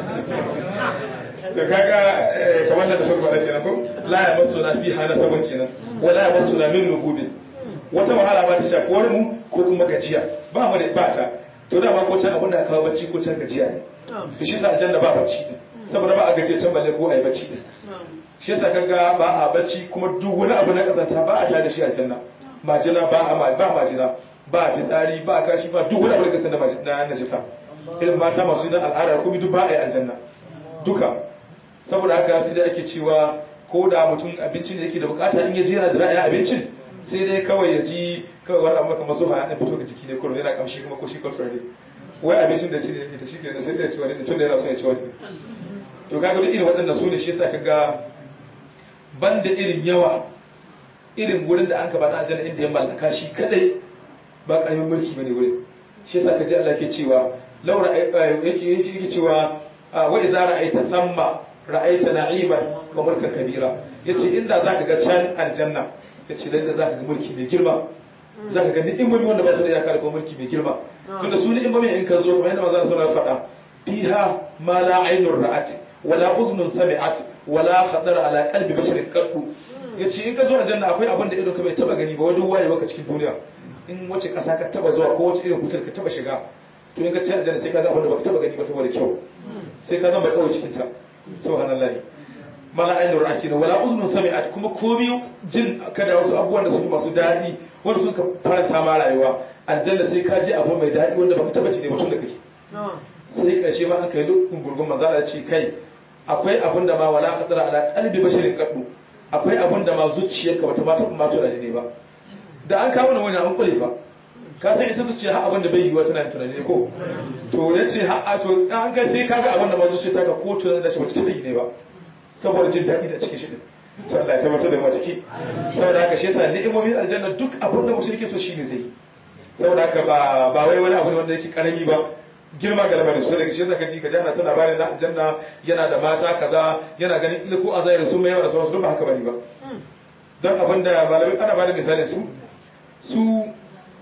to kaga kamar da sun faɗa kenan ko la ya masu na fi hana sabon kenan wala ya masu na min lugubin wata wahala ba ta shafi wani mu ko kuma gajiya ba mu da ba ta to da ma ko can abin da aka kawo bacci ko can gajiya ne to shi sa aljanna ba bacci din saboda ba a gajiya can balle ko ai bacci din shi yasa kaga ba a bacci kuma duk wani abu na kazanta ba a tare da shi aljanna majina ba a ba majina ba fitsari ba kashi ba duk wani abu da kasan na najisa irin mata masu yin al'ada kuma duk ba a yi aljanna duka saboda haka sai dai ake cewa ko da mutum abincin da yake da bukata in ya ji yana da ra'ayin abincin sai dai kawai ya ji kawai wani abu kamar zuwa ya fito ga jiki ne kurum yana kamshi kuma ko shi kwantar ne wai abincin da ci ne da shi ke sai da ya ci wani tun da yana so ya ci wani to kaga duk irin waɗannan su ne shi yasa kaga ban da irin yawa irin wurin da an ka bada aljanna inda ya mallaka shi kadai ba ƙaramin mulki bane wurin shi yasa kaji Allah ke cewa laura yake yake cewa wa idza ra'aita thamma ra'aita na'iman wa mulkan kabira yace inda zaka ga can aljanna yace dan da zaka ga mulki mai girma zaka ga ni'imomi wanda ba su da iyaka da mulki mai girma tunda su ni'imomi in ka zo kamar yadda manzon sallallahu alaihi wasallam faɗa fiha ma la aynur ra'at wala uznun sami'at wala khadar ala qalbi basharin qaddu ya ce in ka zo aljanna akwai abin da ido ka bai taba gani ba wani waye baka cikin duniya in wace ƙasa ka taba zuwa ko wace irin hutar ka taba shiga to in ka ci aljanna sai ka ga abin da baka taba gani ba saboda kyau sai ka zama mai kawai cikin ta subhanallahi mala ainihin ra'aki na wala uzunin sami'at kuma komi jin kada wasu abubuwan da suke masu daɗi wanda suka faranta ma rayuwa aljanna sai ka je abu mai daɗi wanda baka taba ci ne mutum da kake sai ƙarshe ma aka yi dukkan gurgun manzala ce kai akwai abin da ma wala qadara ala qalbi basharin qaddu akwai abin da ma zuciyarka bata ma taɓa ma tunani ne ba da an kawo wani an kule ba ka san ita zuciya har abin da bai yiwa tana tunani ne ko to yace har a to an kai sai kaga abin da ma zuciya ta ka ko tunani da shi wata taɓa yi ne ba saboda jin daɗi da cikin shi din to Allah ya tabbatar da mu ciki saboda haka shi yasa ni'imomin aljanna duk abin da mutum yake so shi ne zai saboda haka ba ba wai wani abu ne wanda yake karami ba girma ga lamarin su daga shi yasa kaji ka jana ta labarin na aljanna yana da mata kaza yana ganin ila ko azayar su mai yawa da sauransu duk ba haka bane ba don abin da malamai ana ba da misalin su su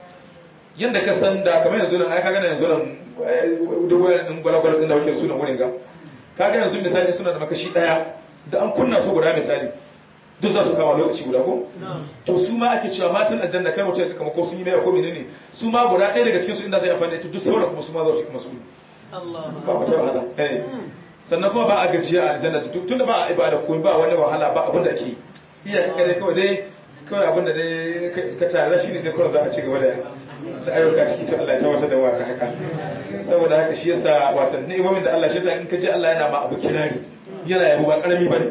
yadda ka san da kamar yanzu nan ai kaga yanzu nan duk wani gwalagwal din da wake suna wurin ga kaga yanzu misali suna da makashi daya da an kunna su guda misali duk za su kama lokaci guda ko to su ma ake cewa matan aljanna kai mutum kama ko sun yi mai ko menene su ma guda ɗaya daga cikin su inda zai amfani da ita duk sauran kuma su ma za su kuma su ba wata wahala eh sannan kuma ba a gajiya a aljanna duk tunda ba a ibada ko ba wani wahala ba abin da ake iya kare kawai dai kawai abin da dai ka tare shi ne dai kawai za a ci gaba da da ayyuka ciki to Allah ya tabbatar da waka haka saboda haka shi yasa watan ni'imomin da Allah shi yasa in ka ji Allah yana ma abu kirari yana yabo ba karami bane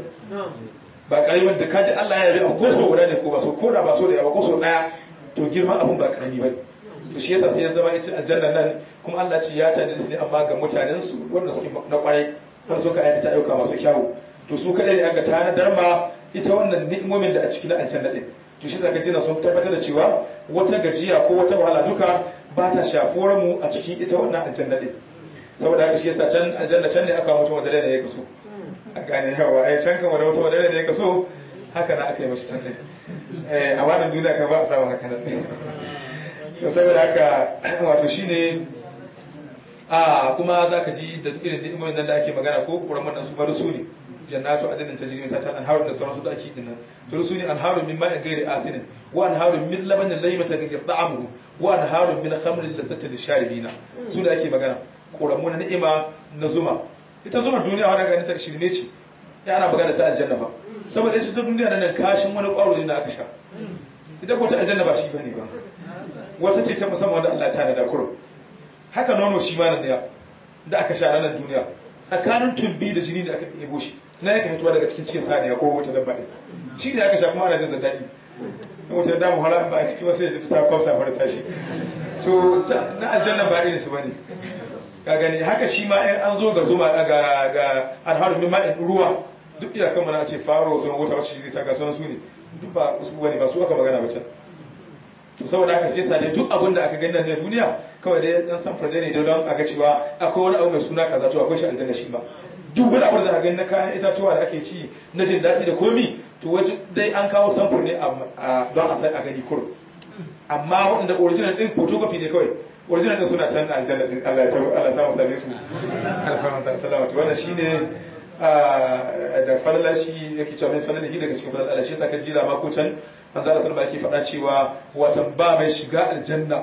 ba karami da ka ji Allah ya yabi ko so guda ne ko ba so ko da ba so da yawa ko so daya to girman abun ba karami bane to shi yasa sai ya zama ita aljanna nan kuma Allah ce ya tare su ne amma ga mutanen su wanda suke na kwarai wanda suka aikata ayyuka masu kyawu to su kadai ne aka tanadar ma ita wannan ni'imomin da a cikin aljanna din to shi zaka jina sun tabbatar da cewa wata gajiya ko wata wahala duka ba ta shafuwar mu a cikin ita wannan aljanna din saboda haka shi yasa can aljanna can ne aka mutum wanda da ya kaso a gane yawa ai can kamar mutum wanda da ya kaso haka na aka yi mashi can eh a wannan duniya ka ba a samu haka nan to saboda haka wato shine a kuma zaka ji da duk irin ni'imomin nan da ake magana ko kuran nan su bar su ne jannatu adnin tajri ta ta anharun da sauransu da ake dinnan to su ne anharun min ma'in ghairi asinin wa anharun min labanin laymata ghayr ta'amuhu wa anharun min khamrin lazzatin lisharibina su da ake magana koramu na ni'ima na zuma ita zuma duniya wanda ganin ta shirme ce ya ana magana ta aljanna ba saboda ita ta duniya nan kashin wani kwaro ne da aka sha ita ko ta aljanna ba shi bane ba wata ce ta musamman wanda Allah ta nada kurum haka nono shi ma nan da aka sha ranar duniya tsakanin tumbi da jini da aka ɗebo shi na yaka hituwa daga cikin cikin saniya ko wata dabba ɗin shi ne aka sha kuma ana jin da daɗi wata damu hala ba a cikin wasu ya ji ta kwafsa fara tashi to na aljanna ba irin su bane ka gani haka shi ma in an zo ga zuma ga ga alharu min ma'in ruwa duk iyakan mu na ce faro sun wuta wacce shi ta ga sunan su ne duk ba su bane ba su aka magana ba can to saboda haka sai sa duk abin da aka gani nan ne duniya kawai dai dan san furde ne don aga cewa akwai wani abu mai suna kaza to akwai shi aljanna shi ba duk wani abu da aka gani na kayan itatuwa da ake ci na jin daɗi da komi to wai dai an kawo samfur ne don a san a gani kur amma waɗanda original din photocopy ne kawai original din suna can aljanna din Allah ya tabbata Allah ya samu same su alfarman sallama to wannan shine da falala shi yake cewa mai falala shi daga cikin falala Allah shi yasa ka jira ma ko can manzo Allah sallallahu alaihi faɗa cewa watan ba mai shiga aljanna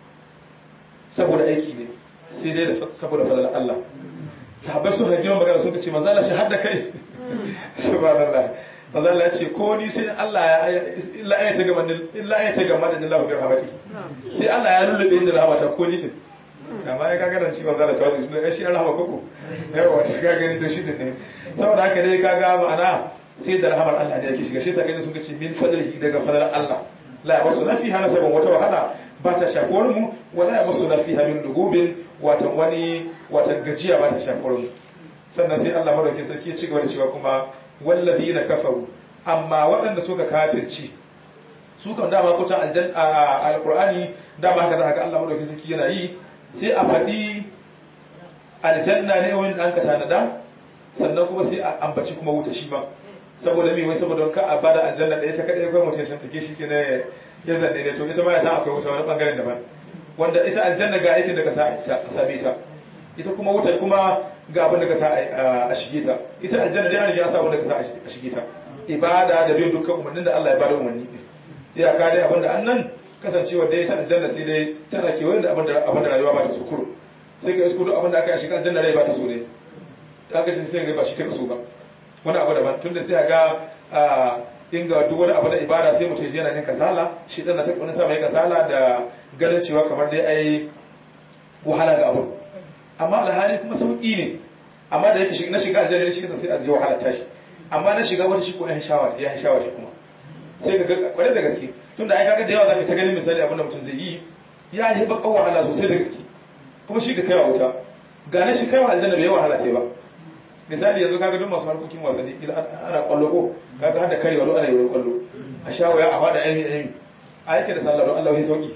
saboda aiki ne sai dai saboda falala Allah sahabbai sun hajji magana sun ce manzo Allah shi hadda kai subhanallah manzo Allah ya ce ko ni sai Allah ya illa ya ta gama illa ya ta gama da Allah bi rahmati sai Allah ya lullube ni da rahmata ko ni din amma ya kaga ran cewa zalla tawadi sun shi rahama koko yawa ta kaga ni to shi ne saboda haka dai kaga ma'ana sai da rahamar Allah ne yake shiga shi ta gani sun ce min fadlihi daga fadlar Allah la yamassu na fiha nasabun wata wahala ba ta shafuwar mu wala yamassu na fiha min lugubin watan wani watan gajiya ba ta shafuwar mu sannan sai Allah madaukakin sarki ya ci gaba da cewa kuma wallazina kafaru amma waɗanda suka kafirci su kan dama ko ta aljan alqur'ani dama haka zaka Allah madaukakin sarki yana yi sai a faɗi aljanna ne wanda an ka tanada sannan kuma sai a ambaci kuma wuta shi ma saboda me wai saboda ka a bada aljanna ɗaya ta kaɗai kai mutum shan take shi ke ne ya zanne ne to ita ma ya san akwai wuta wani ɓangaren daban wanda ita aljanna ga aikin da ka same ta ita kuma wutar kuma ga abin da ka sa a shige ta ita aljanna dai an riga sa abin da ka sa a shige ta ibada da bin dukkan umarnin da Allah ya bada umarni iyaka dai abinda annan kasancewa dai ta aljanna sai dai tana kewaye da abinda abinda rayuwa ba ta so kuro sai ga isko duk abinda aka yi shiga aljanna rai ba ta so ne aka ce sai ga ba shi ta kaso ba wani abu daban tunda sai ga a inga duk wani abu na ibada sai mutum yana jin kasala shi dan na ta wani sa mai kasala da ganin cewa kamar dai ai wahala ga abu amma alhali kuma sauki ne amma da yake na shiga aljanna shi sai a ji wahala tashi amma na shiga wata shi ko ya shawa ya shawa shi kuma sai ka ga kwarai da gaske tunda ai kaga da yawa zaka ta ganin misali abinda mutum zai yi ya yi bakan wahala sosai da gaske kuma shi ka kaiwa wuta ga na shi kaiwa aljanna bai wahala sai ba misali yanzu kaga duk masu harkokin wasanni ila ana kwallo ko kaga har da karewa lo ana yi kwallo a sha waya a fada aimi aimi a yake da sallah don Allah ya sauki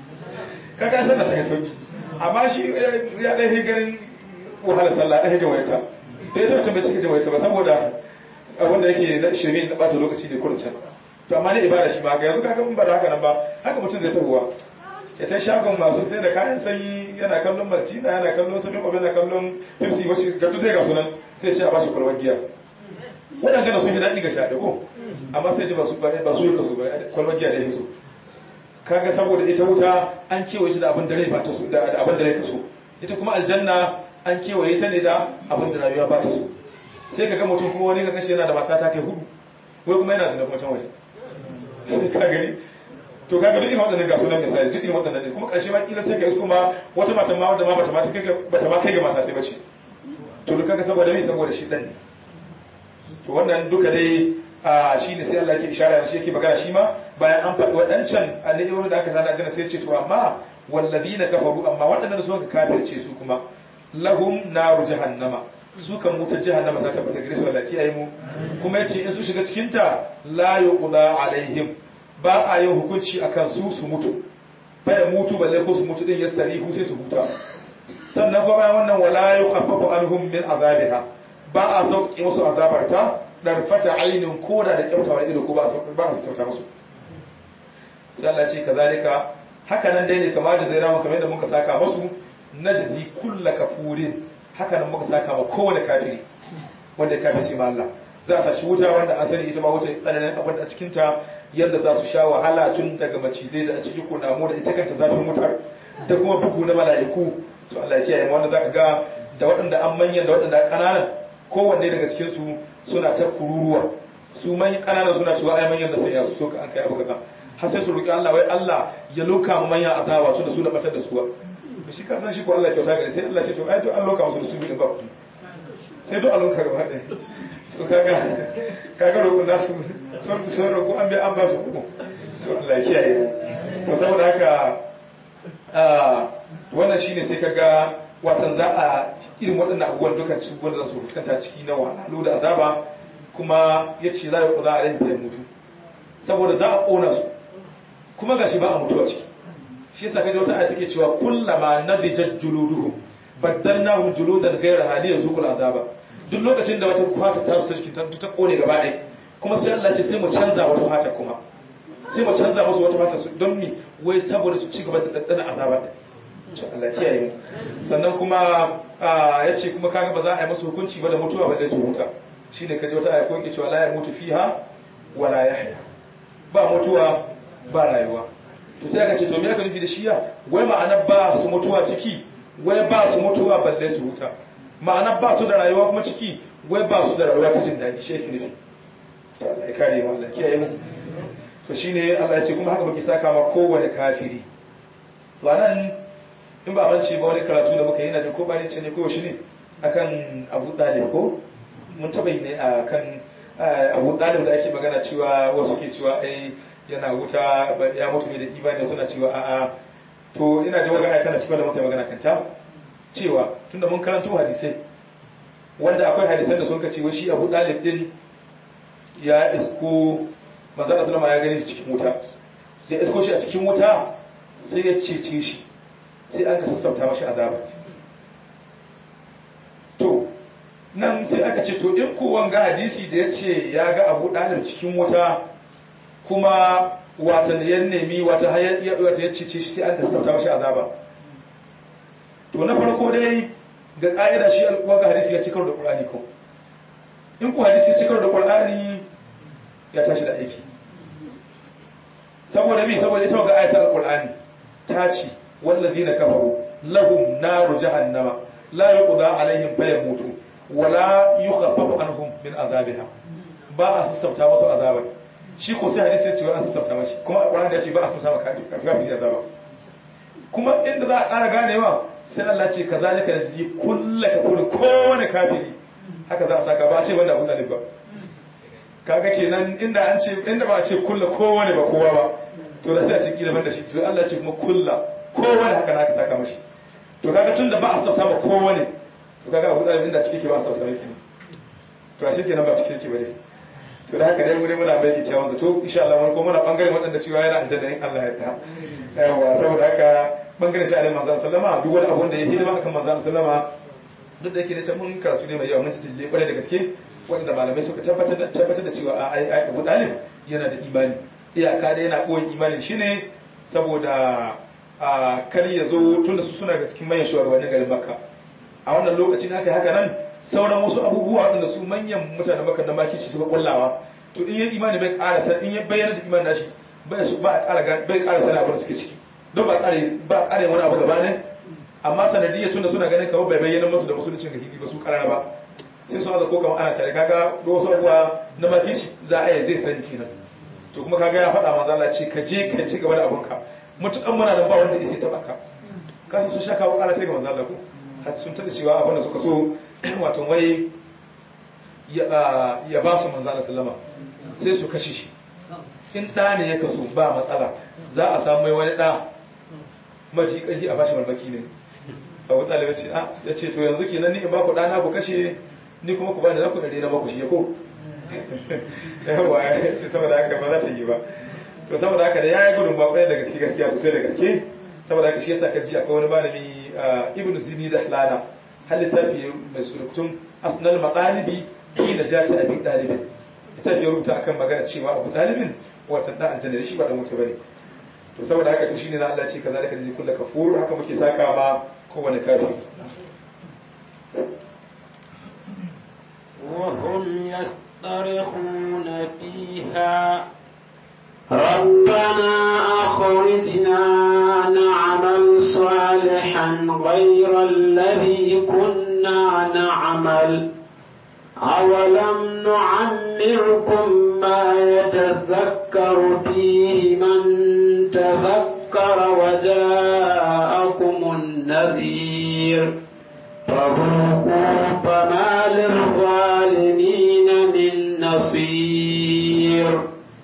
kaga sallah ta yi sauki amma shi ya dai hi ganin wahala sallah dai ga wayata da ya tabbata bai cike da wayata ba saboda wanda yake na shirin da bata lokaci da kurin can to amma ne ibada shi ma ga yanzu kaga mun ba da haka nan ba haka mutum zai tahowa ya ta shagon masu sai da kayan sanyi yana kallon martina yana kallon sabin obin yana kallon pepsi wacce ga tutai ga sunan sai ce a bashi kwalwar giya waɗanda sun yi daɗi ga shaɗe ko amma sai ce ba su yi kaso ba kwalwar giya da ya so kaga saboda ita wuta an kewaye ta da abin da rai ba ta so da abin da rai ka so ita kuma aljanna an kewaye ta ne da abin da rayuwa ba ta so sai ka ga mutum kuma wani ka kashe yana da mata ta kai hudu wai kuma yana zina kuma can waje ka gani to kaga duk irin waɗannan ga sunan misali duk irin waɗannan ne kuma ƙarshe ma kila sai ka isko ma wata mata ma wanda ma bata ma kai bata ma kai ga mata sai bace to duk kaga saboda me saboda shi dan ne to wannan duka dai a shine sai Allah yake ishara shi yake magana shi ma bayan an faɗi waɗancan alayyahu da aka sana gana sai ce to amma walladina kafaru amma waɗannan suka kafirce su kuma lahum naru jahannama su kan wutar jahannama za ta fita gare su Allah kiyaye mu kuma yace in su shiga cikin ta la yuqda alaihim ba a yin hukunci a kan su su mutu baya mutu balle ko su mutu din ya sarihu sai su huta sannan kuma bayan wannan wala yukhaffafu anhum min azabiha ba a sauke musu azabarta dan fata ainin koda da kyautawa ido ko ba a sauka musu sai Allah ce kazalika haka nan dai ne kamar da zai ramu kamar yadda muka saka musu najzi kullu kafurin haka nan muka saka ma kowane kafiri wanda ya kafirce ma Allah za ta shi wuta wanda an sani ita ma wuta tsananin abin da a cikin ta yadda za su sha wahala tun daga macizai da a ciki kunamu da ita kanta zafin wutar da kuma bugu na mala'iku to Allah ya kiyaye wanda zaka ga da waɗanda an manyan da waɗanda ƙananan kowanne daga cikin su suna ta kururuwa su manyan ƙananan suna cewa ai manyan da sai ya su so ka an kai abu kaza har sai su roki Allah wai Allah ya loka mu manyan azaba su da su da batar da su ba shi ka san shi ko Allah kyauta gare sai Allah ce to ai to an loka musu da su bi ba sai to an loka gaba ɗaya so kaga kaga roƙon nasu sun sun roƙo an bai an ba su uku to Allah ya kiyaye to saboda haka wannan shine sai kaga watan za a irin waɗannan abubuwan dukan cikin wanda za su fuskanta ciki na wahalu da azaba kuma ya ce za a yi za a rai mutu saboda za a ƙona su kuma ga shi ba a mutuwa ciki shi yasa kaji wata aya take cewa kullama nadijat juluduhum baddalnahum juludan ghayra hadiya zuqul azaba duk lokacin da wata kwata ta su ta cikin ta kone gaba ɗaya kuma sai Allah ce sai mu canza wata fata kuma sai mu canza musu wata fata su don mi wai saboda su ci gaba da daddana azaba ɗin to Allah kiyaye mu sannan kuma ya ce kuma kaga ba za a yi musu hukunci ba da mutuwa ba dai su huta shine kaje wata aya ko yake cewa la ya mutu fiha wa la yahya ba mutuwa ba rayuwa to sai aka ce to me aka nufi da shiya wai ma'ana ba su mutuwa ciki wai ba su mutuwa balle su huta ma'ana ba su da rayuwa kuma ciki wai ba su da rayuwa ta jin daɗi shi yake nufi to Allah ya kare mu Allah kiyaye mu to shine Allah ya ce kuma haka muke saka ma kowane kafiri to anan in ba mance ba wani karatu da muka yi na jin ko bani ce ne ko shi ne akan Abu Dalib ko mun taba yi ne akan Abu Dalib da ake magana cewa wasu ke cewa ai yana wuta ya mutu ne da imani suna cewa a'a to ina ji magana tana cikin da muka yi magana kanta cewa tunda mun karanto hadisai wanda akwai hadisan da sun ka cewa shi Abu Dalib din ya isko manzara sallama ya gani cikin wuta da isko shi a cikin wuta sai ya cece shi sai an ka sassauta mashi azabar to nan sai aka ce to in kowan ga hadisi da ya ce ya ga abu ɗalib cikin wuta kuma wata ya nemi wata ya cece shi sai an ka sassauta mashi azaba to na farko dai ga ƙa'ida shi alƙuwa ga hadisi ya cikar da ƙur'ani ko in ku hadisi ya cikar da ƙur'ani ya tashi da aiki saboda me saboda ita ga ayatul qur'ani ta ce wallazina kafaru lahum naru jahannama la yuqda alaihim fayamutu wala yukhaffafu anhum min azabiha ba a sassauta musu azabar shi ko sai hadisi ya ce an sassauta mashi kuma alqur'ani ya ce ba a sassauta maka kafin azaba kuma inda za a ƙara ganewa sai Allah ce kazalika nazyi kullu kafurin kowane kafiri haka za a saka ba a ce wanda abun dalib ba kaga kenan inda an ce inda ba a ce kullu kowane ba kowa ba to da sai a ce kila banda shi to Allah ce kuma kullu kowane haka na ka saka mashi to kaga tunda ba a sassauta ba kowane to kaga abu dalib inda cike ke ba a sassauta yake to a shi kenan ba cike ke ba ne to da haka dai mu dai muna mai kyakkyawan zato insha Allah mun ko muna bangaren waɗanda cewa yana aljanna in Allah ya ta yawa saboda haka bangaren shi alaihi manzo sallama duk wani abu da ya hidima akan manzo sallama duk da yake ne mun karatu ne mai yawa mun ci kwarai da gaske wanda malamai suka tabbatar da tabbatar da cewa ai ai Abu Dalib yana da imani iyaka da yana koyi imanin shi ne saboda a kar ya zo tunda su suna ga cikin manyan shugabannin garin Makka a wannan lokacin aka haka nan sauran wasu abubuwa waɗanda su manyan mutanen Makka da makici suka kullawa to in ya imani bai ƙara san in ya bayyana da imanin nashi bai su ba ƙara bai ƙara sana abin da suke ciki don ba ƙare ba ƙare wani abu gaba ne amma sanadiyya tunda suna ganin kamar bai bayyana musu da musuluncin ga hili ba su karara ba sai su haza ko kamar ana tare kaga da wasu abubuwa na makici za a yi zai sani kenan to kuma kaga ya faɗa manzo Allah ce ka je ka ci gaba da abunka mutukan muna nan ba wanda ya sai taɓa ka kasan sun sha kawo ƙara ta ga manzo Allah ko har sun tada cewa abin da suka so wato wai ya ba su manzo Allah sallama sai su kashe shi in ɗa ne ya kaso ba matsala za a samu mai wani ɗa maji ƙarfi a bashi malmaki ne abu ɗalibai ce a ya ce to yanzu kenan ni in ba ku ɗana ku kashe ni kuma ku bani na ku ɗari na maku shi ya ko yawa ya ce saboda haka ba za ta yi ba to saboda haka da ya yi gudun bakwai da gaske gaskiya sosai da gaske saboda haka shi yasa ka ji akwai wani malami ibn zini da hlana har littafi mai surutun asnal maqalibi ki da jati abin ɗalibin littafi ya rubuta akan magana cewa abu ɗalibin watan da aljanna shi ba da mutu bane to saboda haka to shine na Allah ce kaza da kaji kullu kafur haka muke saka ma kowane kafiri وهم يصطرخون فيها ربنا أخرجنا نعمل صالحا غير الذي كنا نعمل أولم نعمركم ما يتذكر فيه من تذكر وجاءكم النذير فذوقوا فما للظالمين من نصير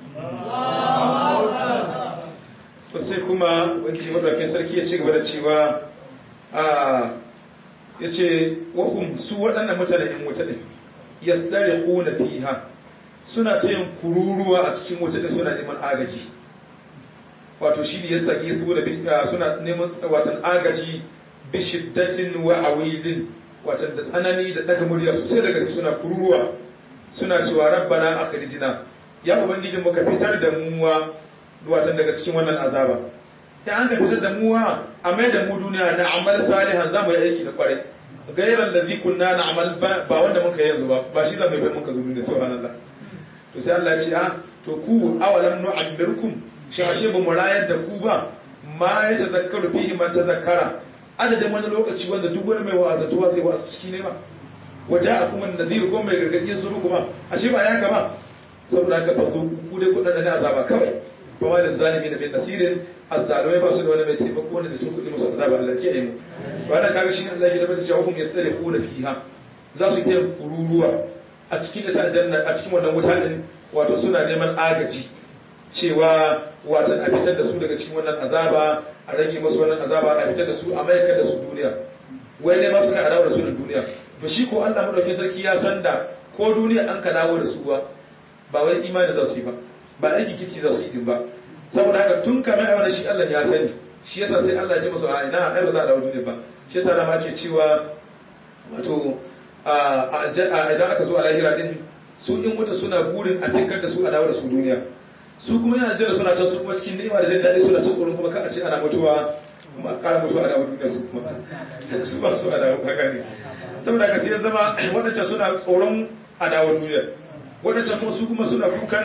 sai kuma wakil madaukin sarki ya ci gaba da cewa a ya ce wahum su waɗannan mutane in wuta ɗin ya tsare huna fiha suna ta yin kururuwa a cikin wuta ɗin suna neman agaji wato shi ne ya tsage su da suna neman watan agaji bishiddatin wa awilin watan da tsanani da daga murya sosai da gaske suna kururuwa suna cewa rabbana akhrijna ya ubangijin muka fitar da muwa watan daga cikin wannan azaba ya an ka fitar da muwa a mai da mu duniya na amal salihan za mu yi aiki da kwarai gairan da kunna na amal ba wanda muka yi yanzu ba ba shi za mu yi bai muka zo duniya subhanallah to sai Allah ya ce ah to ku awalam nu'ammirkum shi ashe ba mu rayar da ku ba ma ya tazakkaru fihi man tazakkara adadin wani lokaci wanda duk wani mai wa'azatuwa zai wa'azu ciki ne ba waje a kuma nazir ko mai gargaɗi su kuma ashe ba ya kama saboda haka fa ku dai kudin da azaba kawai ba ma da zalimi da bin nasirin azzalumai ba su da wani mai taimako wanda zai tukuɗi musu azaba Allah ke mu wannan kaga shi Allah ya tabbata cewa hum yastarifuna fiha za su yi kururuwa a cikin ta aljanna a cikin wannan wuta din wato suna neman agaji cewa watan a fitar da su daga cikin wannan azaba a rage masu wannan azaba a fitar da su a mayakar da su duniya wai ne masu kan dawo da su da duniya to shi ko Allah madaukakin sarki ya san da ko duniya an ka dawo da su ba ba wai imani za su yi ba ba aiki kici za su yi din ba saboda haka tun kamar ai wannan shi Allah ya sani shi yasa sai Allah ya ce musu a ina ai ba za a dawo duniya ba shi yasa da ma ke cewa wato a idan aka zo a lahira din su in wuta suna burin a fikar da su a dawo da su duniya su kuma yana jira suna can su kuma cikin ni'ima da jin daɗi suna ta tsoron kuma ka a ce ana mutuwa kuma a ƙara mutuwa a dawo duniya su kuma su ba su a dawo kaga ne saboda ka sai zama waɗancan suna tsoron a dawo duniya waɗancan kuma su kuma suna kukan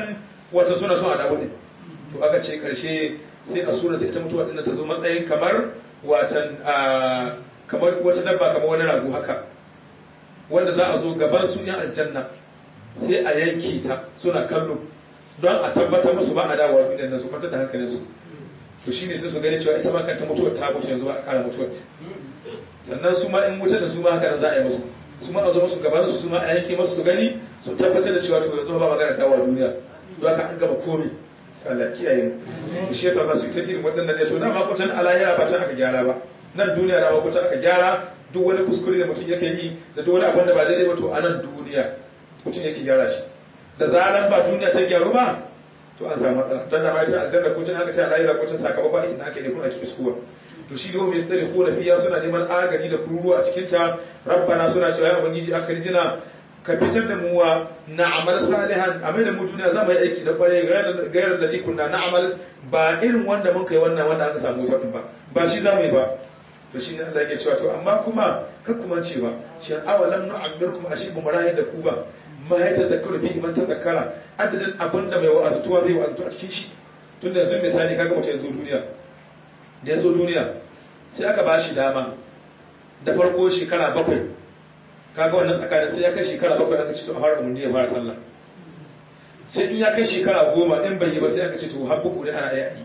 wata suna son a dawo ne to aka ce karshe sai a sura ita mutuwa din ta zo matsayin kamar watan kamar wata dabba kamar wani rago haka wanda za a zo gaban su yan aljanna sai a yanke ta suna kallo don a tabbatar musu ba a dawowa duniyan nan su kwantar da hankalinsu to shine sai su gani cewa ita ma kanta mutuwar ta mutu yanzu ba a kara mutuwar sannan su ma in wuta da su ma haka nan za a yi musu su ma a zo musu gaban su su ma a yanke musu su gani su tabbatar da cewa to yanzu ba magana dawowa duniya don haka an gama komi Allah kiyaye mu shi yasa za su yi ta irin waɗannan ne to na ma kwatan alahira ba can aka gyara ba nan duniya na ma kwatan aka gyara duk wani kuskure da mutum yake yi da duk wani abin da ba daidai ba to a nan duniya mutum yake gyara shi da zaran ba duniya ta gyaru ba to an samu matsala don da ma yace aljanna ko can aka ce alahira ko can sakamakon aikin da aka yi kuma ake iskuwa to shi ne mai tsare ko fiya suna neman agaji da kururuwa a cikin ta rabbana suna cewa ya ubangiji aka rijina ka fitar da mu wa na'amal salihan a mai da mu duniya za mu yi aiki da kware gairar da likunna na'amal ba irin wanda mun kai wannan wanda aka samu wutar ba ba shi za mu yi ba to shi ne Allah yake cewa to amma kuma kar kuma ce ba shi awalam nu'ammirkum ashi bu marayin da ku ba mahaitar da kurbi iman ta zakara adadin abin da mai wa'azutuwa zai wa'azutu a cikin shi tun da yanzu misali kaga mutum ya zo duniya da ya zo duniya sai aka ba shi dama da farko shekara bakwai kaga wannan tsakanin sai ya kai shekara bakwai aka ce to a fara umarni ya fara sallah sai in ya kai shekara goma in bai yi ba sai aka ce to har buku ne ana yi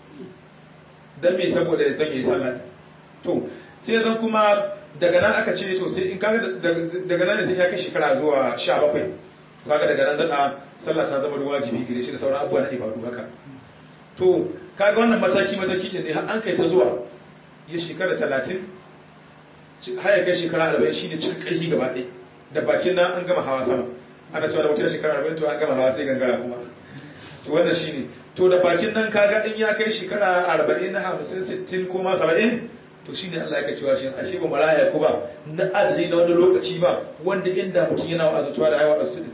dan me saboda ya zan yi sallah to sai zan kuma daga nan aka ce to sai in kaga daga nan ne sai ya kai shekara zuwa sha bakwai to kaga daga nan zana sallah ta zama wajibi gare shi da sauran abubuwa na ibadu haka to kaga wannan mataki mataki ne har an kai ta zuwa ya shekara talatin har ya kai shekara arba'in shi ne cikin ƙarfi gaba ɗaya da bakin nan an gama hawa sama ana cewa da mutum shekara arba'in to an gama hawa sai gangara kuma to wannan shi ne to da bakin nan kaga in ya kai shekara arba'in na hamsin sittin ko ma saba'in to shi ne Allah ya cewa shi ashe ba maraya ko ba na adadi na wani lokaci ba wanda inda mutum yana wa'azatuwa da aiwa asu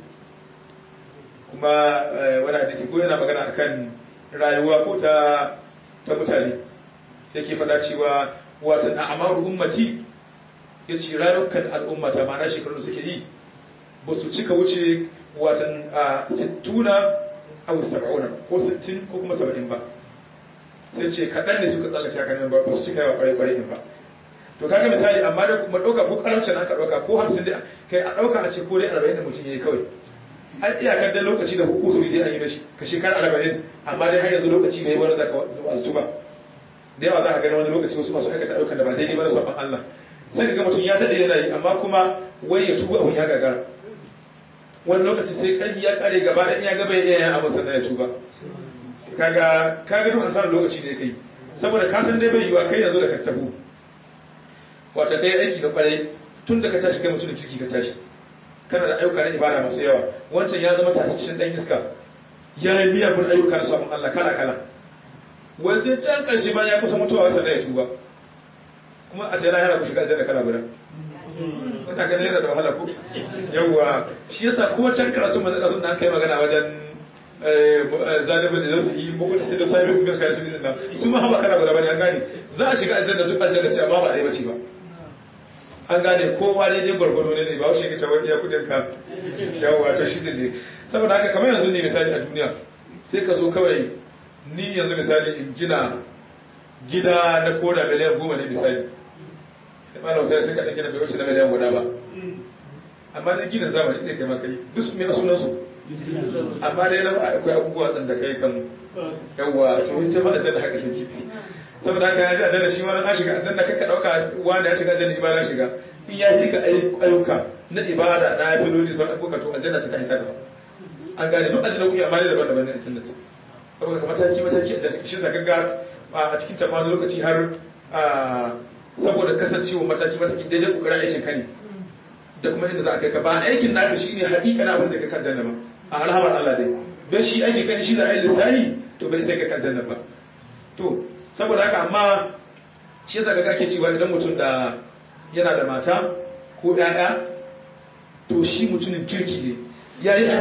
kuma wani hadisi ko yana magana akan rayuwa ko ta ta mutane yake faɗa cewa watan a'maru ummati ya ce rayukan al'ummata ma na shekaru suke yi ba su cika wuce watan a sittuna a saba'una ko sittin ko kuma saba'in ba sai ce kaɗan ne suka tsallake haka nan ba su cika yawa ƙwarai-ƙwarai ba to kaga misali amma da kuma ɗauka ko ƙaramcin aka ɗauka ko hamsin dai kai a ɗauka a ce ko dai arba'in da mutum ya yi kawai an iyakar dai lokaci da hukuzuri dai an yi mashi ka shekara arba'in amma dai har yanzu lokaci bai wani zaka wasu ba da yawa za ka gani wani lokaci wasu masu aikata ayyukan da ba daidai ba na sabon Allah sai ka ga mutum ya daɗe yana yi amma kuma wai ya tuba abin ya gagara wani lokaci sai ƙarfi ya ƙare gaba da ya gaba ya iya yin abin sannan ya tuba kaga kaga duk hasarar lokaci ne kai saboda ka san dai bai yiwa kai yanzu da ka tabu wata kai aiki da kwarai tun da ka tashi kai mutum da kirki ka tashi kana da ayyuka na ibada masu yawa wancan ya zama tasishin dan iska ya yi miyagun ayyuka na sabon Allah kala kala wanzai can karshe ba ya kusa mutuwa wasa ya tuba kuma a tsaye yana ku shiga aljanna kala guda wanda ganin yana da wahala ko yawwa shi yasa ko can karatu manzo da sunna an kai magana wajen zalibin da su yi bugu da sai da sabi bugun kai su dinna su ma haba kana guda bane an gane za a shiga aljanna duk aljanna ce amma ba dai bace ba an gane kowa dai dai gwargwaro ne ne ba wuce kace wani ya kudin ka yawwa to shi ne saboda haka kamar yanzu ne misali a duniya sai ka zo kawai ni yanzu misali in gina gida na koda miliyan goma ne misali malam sai sai ka dan gina bai wuce na miliyan guda ba amma dai gina zamani ne kai maka yi duk su mai sunan su amma dai nan akwai abubuwa dan da kai kan yawa to ita ma aljanna haka take saboda haka ya ji aljanna shi ma an shiga aljanna kaka dauka wanda ya shiga aljanna ibada shiga in ya yi ka ayyuka na ibada na filoli sauran abubuwa to aljanna ta kai ta gaba an gane duk aljanna kuke amma daban-daban ne aljanna saboda mataki mataki aljanna shi zaka ga a cikin ta wani lokaci har saboda kasancewa mataki mataki daidai kokarin aikin ka ne da kuma inda za a kai ka ba aikin naka shine hakika na abin da ka kan janna ba a alhamar Allah dai don shi aikin kan shi da ayi lissahi to bai sai ka kan janna ba to saboda haka amma shi yasa ga kake cewa idan mutum da yana da mata ko ƴaƴa to shi mutumin kirki ne ya yi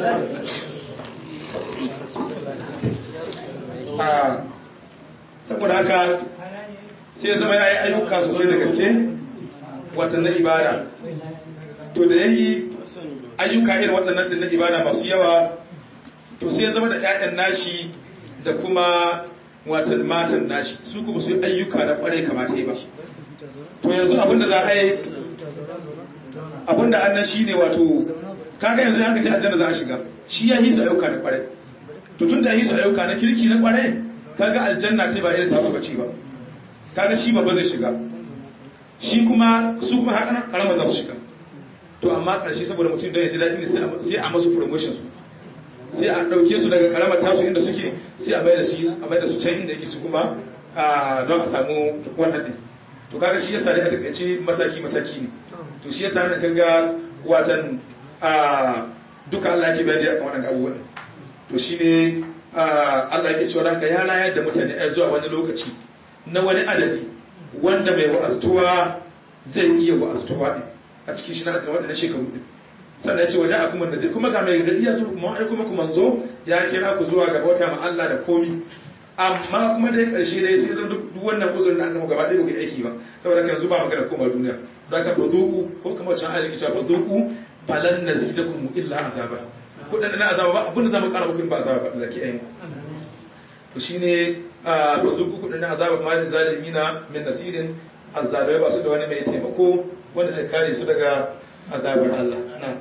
saboda haka sai zama ya yi ayyuka sosai da gaske watan na ibada to da ya yi ayyuka irin waɗannan na ibada masu yawa to sai ya zama da ƴaƴan nashi da kuma watan matan nashi su kuma su yi ayyuka na kwarai kamata yi ba to yanzu abinda za a yi abinda annan shi ne wato kaga yanzu ya kace aljanna za a shiga shi ya hisu ayyuka na kwarai to tun da ya hisu ayyuka na kirki na kwarai kaga aljanna ce ba irin tasu bace ba kaga shi babba zai shiga shi kuma su kuma haka karama za su shiga to amma karshe saboda mutum don ya ji daɗi sai a masu promotion su sai a ɗauke su daga karamar tasu inda suke sai a maida su a maida su can inda yake su kuma don a samu wannan ɗin to kaga shi yasa da a takaice mataki mataki ne to shi yasa nan kaga watan duka Allah yake bayani akan wannan abubuwan to shine Allah yake cewa haka ya rayar da mutane ai zuwa wani lokaci na wani adadi wanda mai wa'astuwa zai iya wa'astuwa din a cikin shi na waɗannan shekaru din sannan ya ce waje a kuma da zai kuma ga mai gari ya zo kuma ai kuma kuma zo ya kira ku zuwa ga bauta ma Allah da komi amma kuma dai karshe dai sai zan duk wannan uzurin da aka mu gaba ɗaya ba aiki ba saboda kan yanzu ba magana koma duniya don haka bazuku ko kuma can ayi kicewa bazuku falan nazidakum illa azaba kudin na azaba ba abin da zamu kara muku ba azaba ba Allah ke ayi to shine bazuku kudin na azaba ma zalimina min nasirin azabai ba su da wani mai taimako wanda zai kare su daga azabar Allah na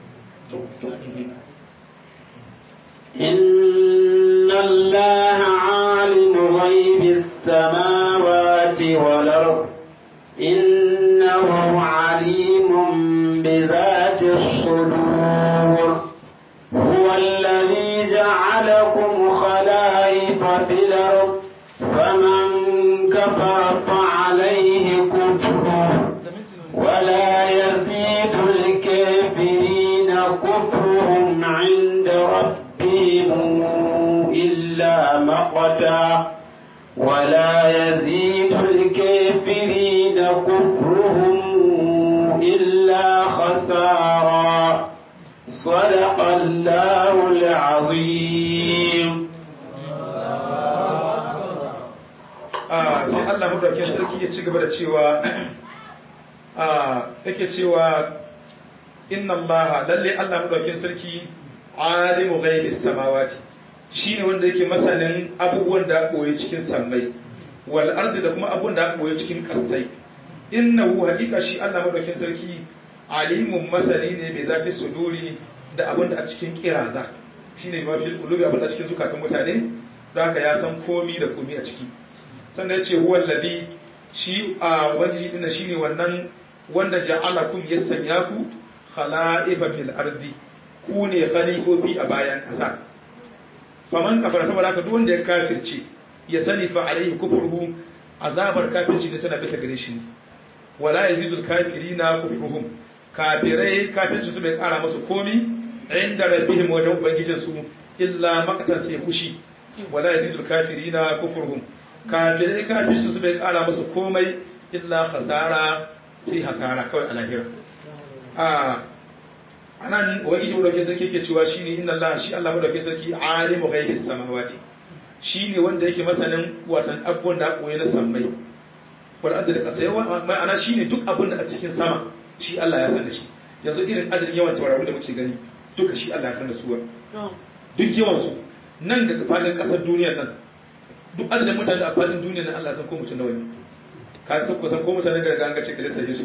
إن الله عالم غيب السماوات والأرض إنه عليم بذات الصدور هو الذي جعلكم خلائف في الأرض فمن كفر فعليه كفره ولا يزيد الكافرين كفرهم عند ربهم إلا مقتا ولا يزيد الكافرين كفرهم إلا خسارا صدق الله العظيم sai Allah madaukakin sarki ya ci gaba da cewa yake cewa inna allaha lalle Allah madaukakin sarki alimu ghaibis samawati shine wanda yake masanin abubuwan da boye cikin sammai wal ardi da kuma abubuwan da boye cikin kasai innahu haqiqa shi Allah madaukakin sarki alimun masani ne bai zati suduri da abun da a cikin kiraza shine ma fil qulubi abun da cikin zukatan mutane don haka ya san komi da komi a ciki sannan ya ce huwal ladhi shi a ubangiji din shine wannan wanda ja'alakum ya sanya ku khala'ifa fil ardi ku ne khalifofi a bayan ƙasa faman kafara saboda haka duk wanda ya kafirce ya sani fa alaihi kufruhu azabar kafirci da tana bisa gare shi wala yazidul kafirina kufruhum kafirai kafirci su bai kara musu komi inda rabbihim wajen ubangijin su illa maqtan sai fushi wala yazidul kafirina kufruhum kafirai kafirci su bai kara musu komai illa khasara sai hasara kawai a lahira a anan ubangiji madaukakin sarki yake cewa shine inna Allah shi Allah madaukakin sarki alimu ghaibis samawati shine wanda yake masanin watan abubuwan da koyi na sammai wal ardi da kasai ma'ana shine duk abun da a cikin sama shi Allah ya san da shi yanzu irin adadin yawan tauraron da muke gani duka shi Allah ya san da su duk yawan su nan daga fadin kasar duniyar nan duk adadin mutane da a fadin duniyar nan Allah ya san ko mutum nawa ne ka san ko san ko mutane da ga ce kalisa su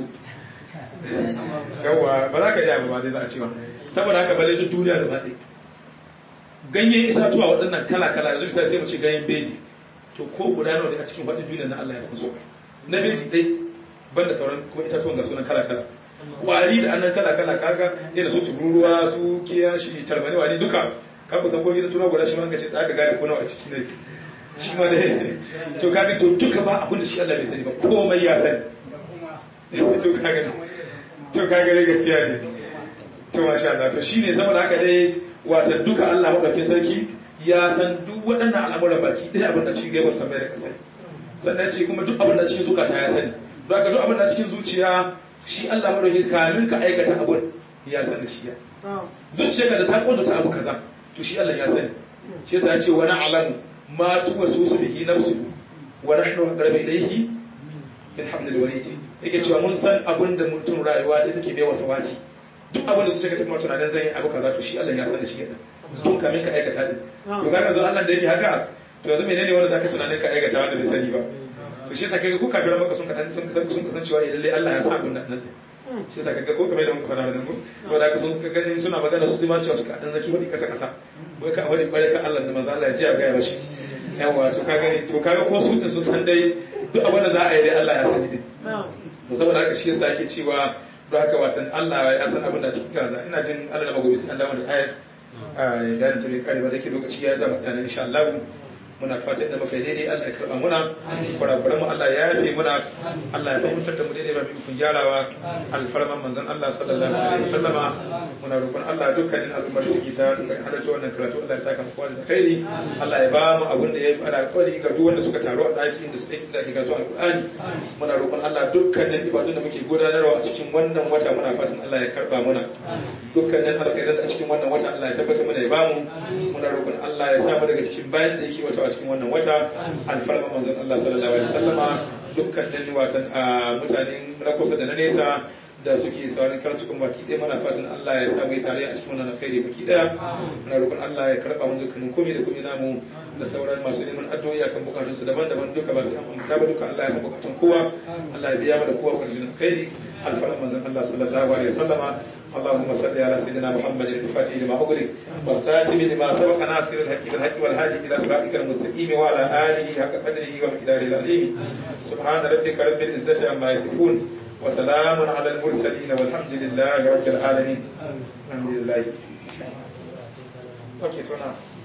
yawa ba za ka iya ba dai za a ce ba saboda haka bale duk duniya da baɗe ganyen itatuwa waɗannan kala-kala yanzu misali sai mu ce ganyen beji to ko guda nawa ne a cikin faɗin duniya na Allah ya san so na beji dai banda sauran kuma itatuwan ga sunan kala-kala wari da annan kala-kala kaga irin su tururuwa su kiyashi tarmani wari duka ka kusan ko gidan tuna guda shi ma ka ce da gane ko nawa a ciki ne shi ma dai to kaga to duka ba abin da shi Allah bai sani ba komai ya sani to kaga to kaga dai gaskiya ne to masha Allah to shine saboda haka dai wata duka Allah madaukakin sarki ya san duk waɗannan al'amuran baki ɗaya abin da cikin gaibar samai da ƙasai sannan ce kuma duk abin da cikin zukata ya sani don haka duk abin da cikin zuciya shi Allah madaukakin kamin ka aikata abin ya san da shi ya zuciyarka da ta kodata abu kaza to shi Allah ya sani shi yasa ya ce wani alamu ma tuwasusu bihi nafsuhu wa nahnu aqrabu ilayhi min hablil warid yake cewa mun san abin da mutum rayuwa ta take bai wasa wati duk abin da zuciya ta kuma tunanin zan yi abu kaza to shi Allah ya san da shi yadda tun kamin ka aikata din to kaga zo Allah da yake haka to yanzu menene wanda zaka tunanin ka aikata wanda bai sani ba to shi yasa kaga ku kafiran maka sun kadan sun sun kasan cewa lalle Allah ya sa abun nan shi yasa kaga ko kamar da muka fara da ku saboda haka sun suka gani suna magana su sai ma cewa suka dan zaki wani kasa kasa wai ka wani bare ka Allah da manzo Allah ya ce ya ga ya bashi yawa to kaga ni to kaga ko su din sun san dai duk abin da za a yi dai Allah ya sani din to saboda haka shi yasa yake cewa don haka watan Allah ya san abin da cikin kaza ina jin Allah da magobi sai Allah da ayar a idan ta bai kare ba da ke lokaci ya zama tsanin insha Allah muna fatan da muka daidai Allah ya karba muna kurakuran mu Allah ya yafe muna Allah ya fahimtar da mu daidai ba mu kun gyarawa alfarman manzon Allah sallallahu alaihi wasallama muna roƙon Allah dukkanin al'ummar su ta dukkan halarta wannan karatu Allah ya saka mu kowa da khairi Allah ya ba mu abin da ya yi ana alƙawari ga duk wanda suka taru a ɗaki inda suka yi da ake karatu alƙur'ani muna roƙon Allah dukkanin ibadun da muke gudanarwa a cikin wannan wata muna fatan Allah ya karba muna dukkanin alkhairan a cikin wannan wata Allah ya tabbata mana ya bamu muna roƙon Allah ya sa mu daga cikin bayan da yake wata a cikin wannan wata alfarma manzon Allah sallallahu alaihi wasallama dukkanin watan mutanen na kusa da na nesa da suke saurin karatukan baki ɗaya mana fatan Allah ya samu tare a cikin wannan alkhairi baki ɗaya muna roƙon Allah ya karɓa mun dukkanin komai da komai namu da sauran masu neman addu'o'i akan bukatunsu daban-daban duka ba sai an amta ba duka Allah ya san bukatun kowa Allah ya biya mana kowa bukatun alkhairi alfaran manzon Allah sallallahu alaihi wasallama اللهم صل على سيدنا محمد الفاتح لما أغلق والخاتم لما سبق ناصر الحق بالحق والهادي إلى صراطك المستقيم وعلى آله حق قدره ومقداره العظيم سبحان ربك رب العزة عما يصفون وسلام على المرسلين والحمد لله رب العالمين الحمد لله اوكي تمام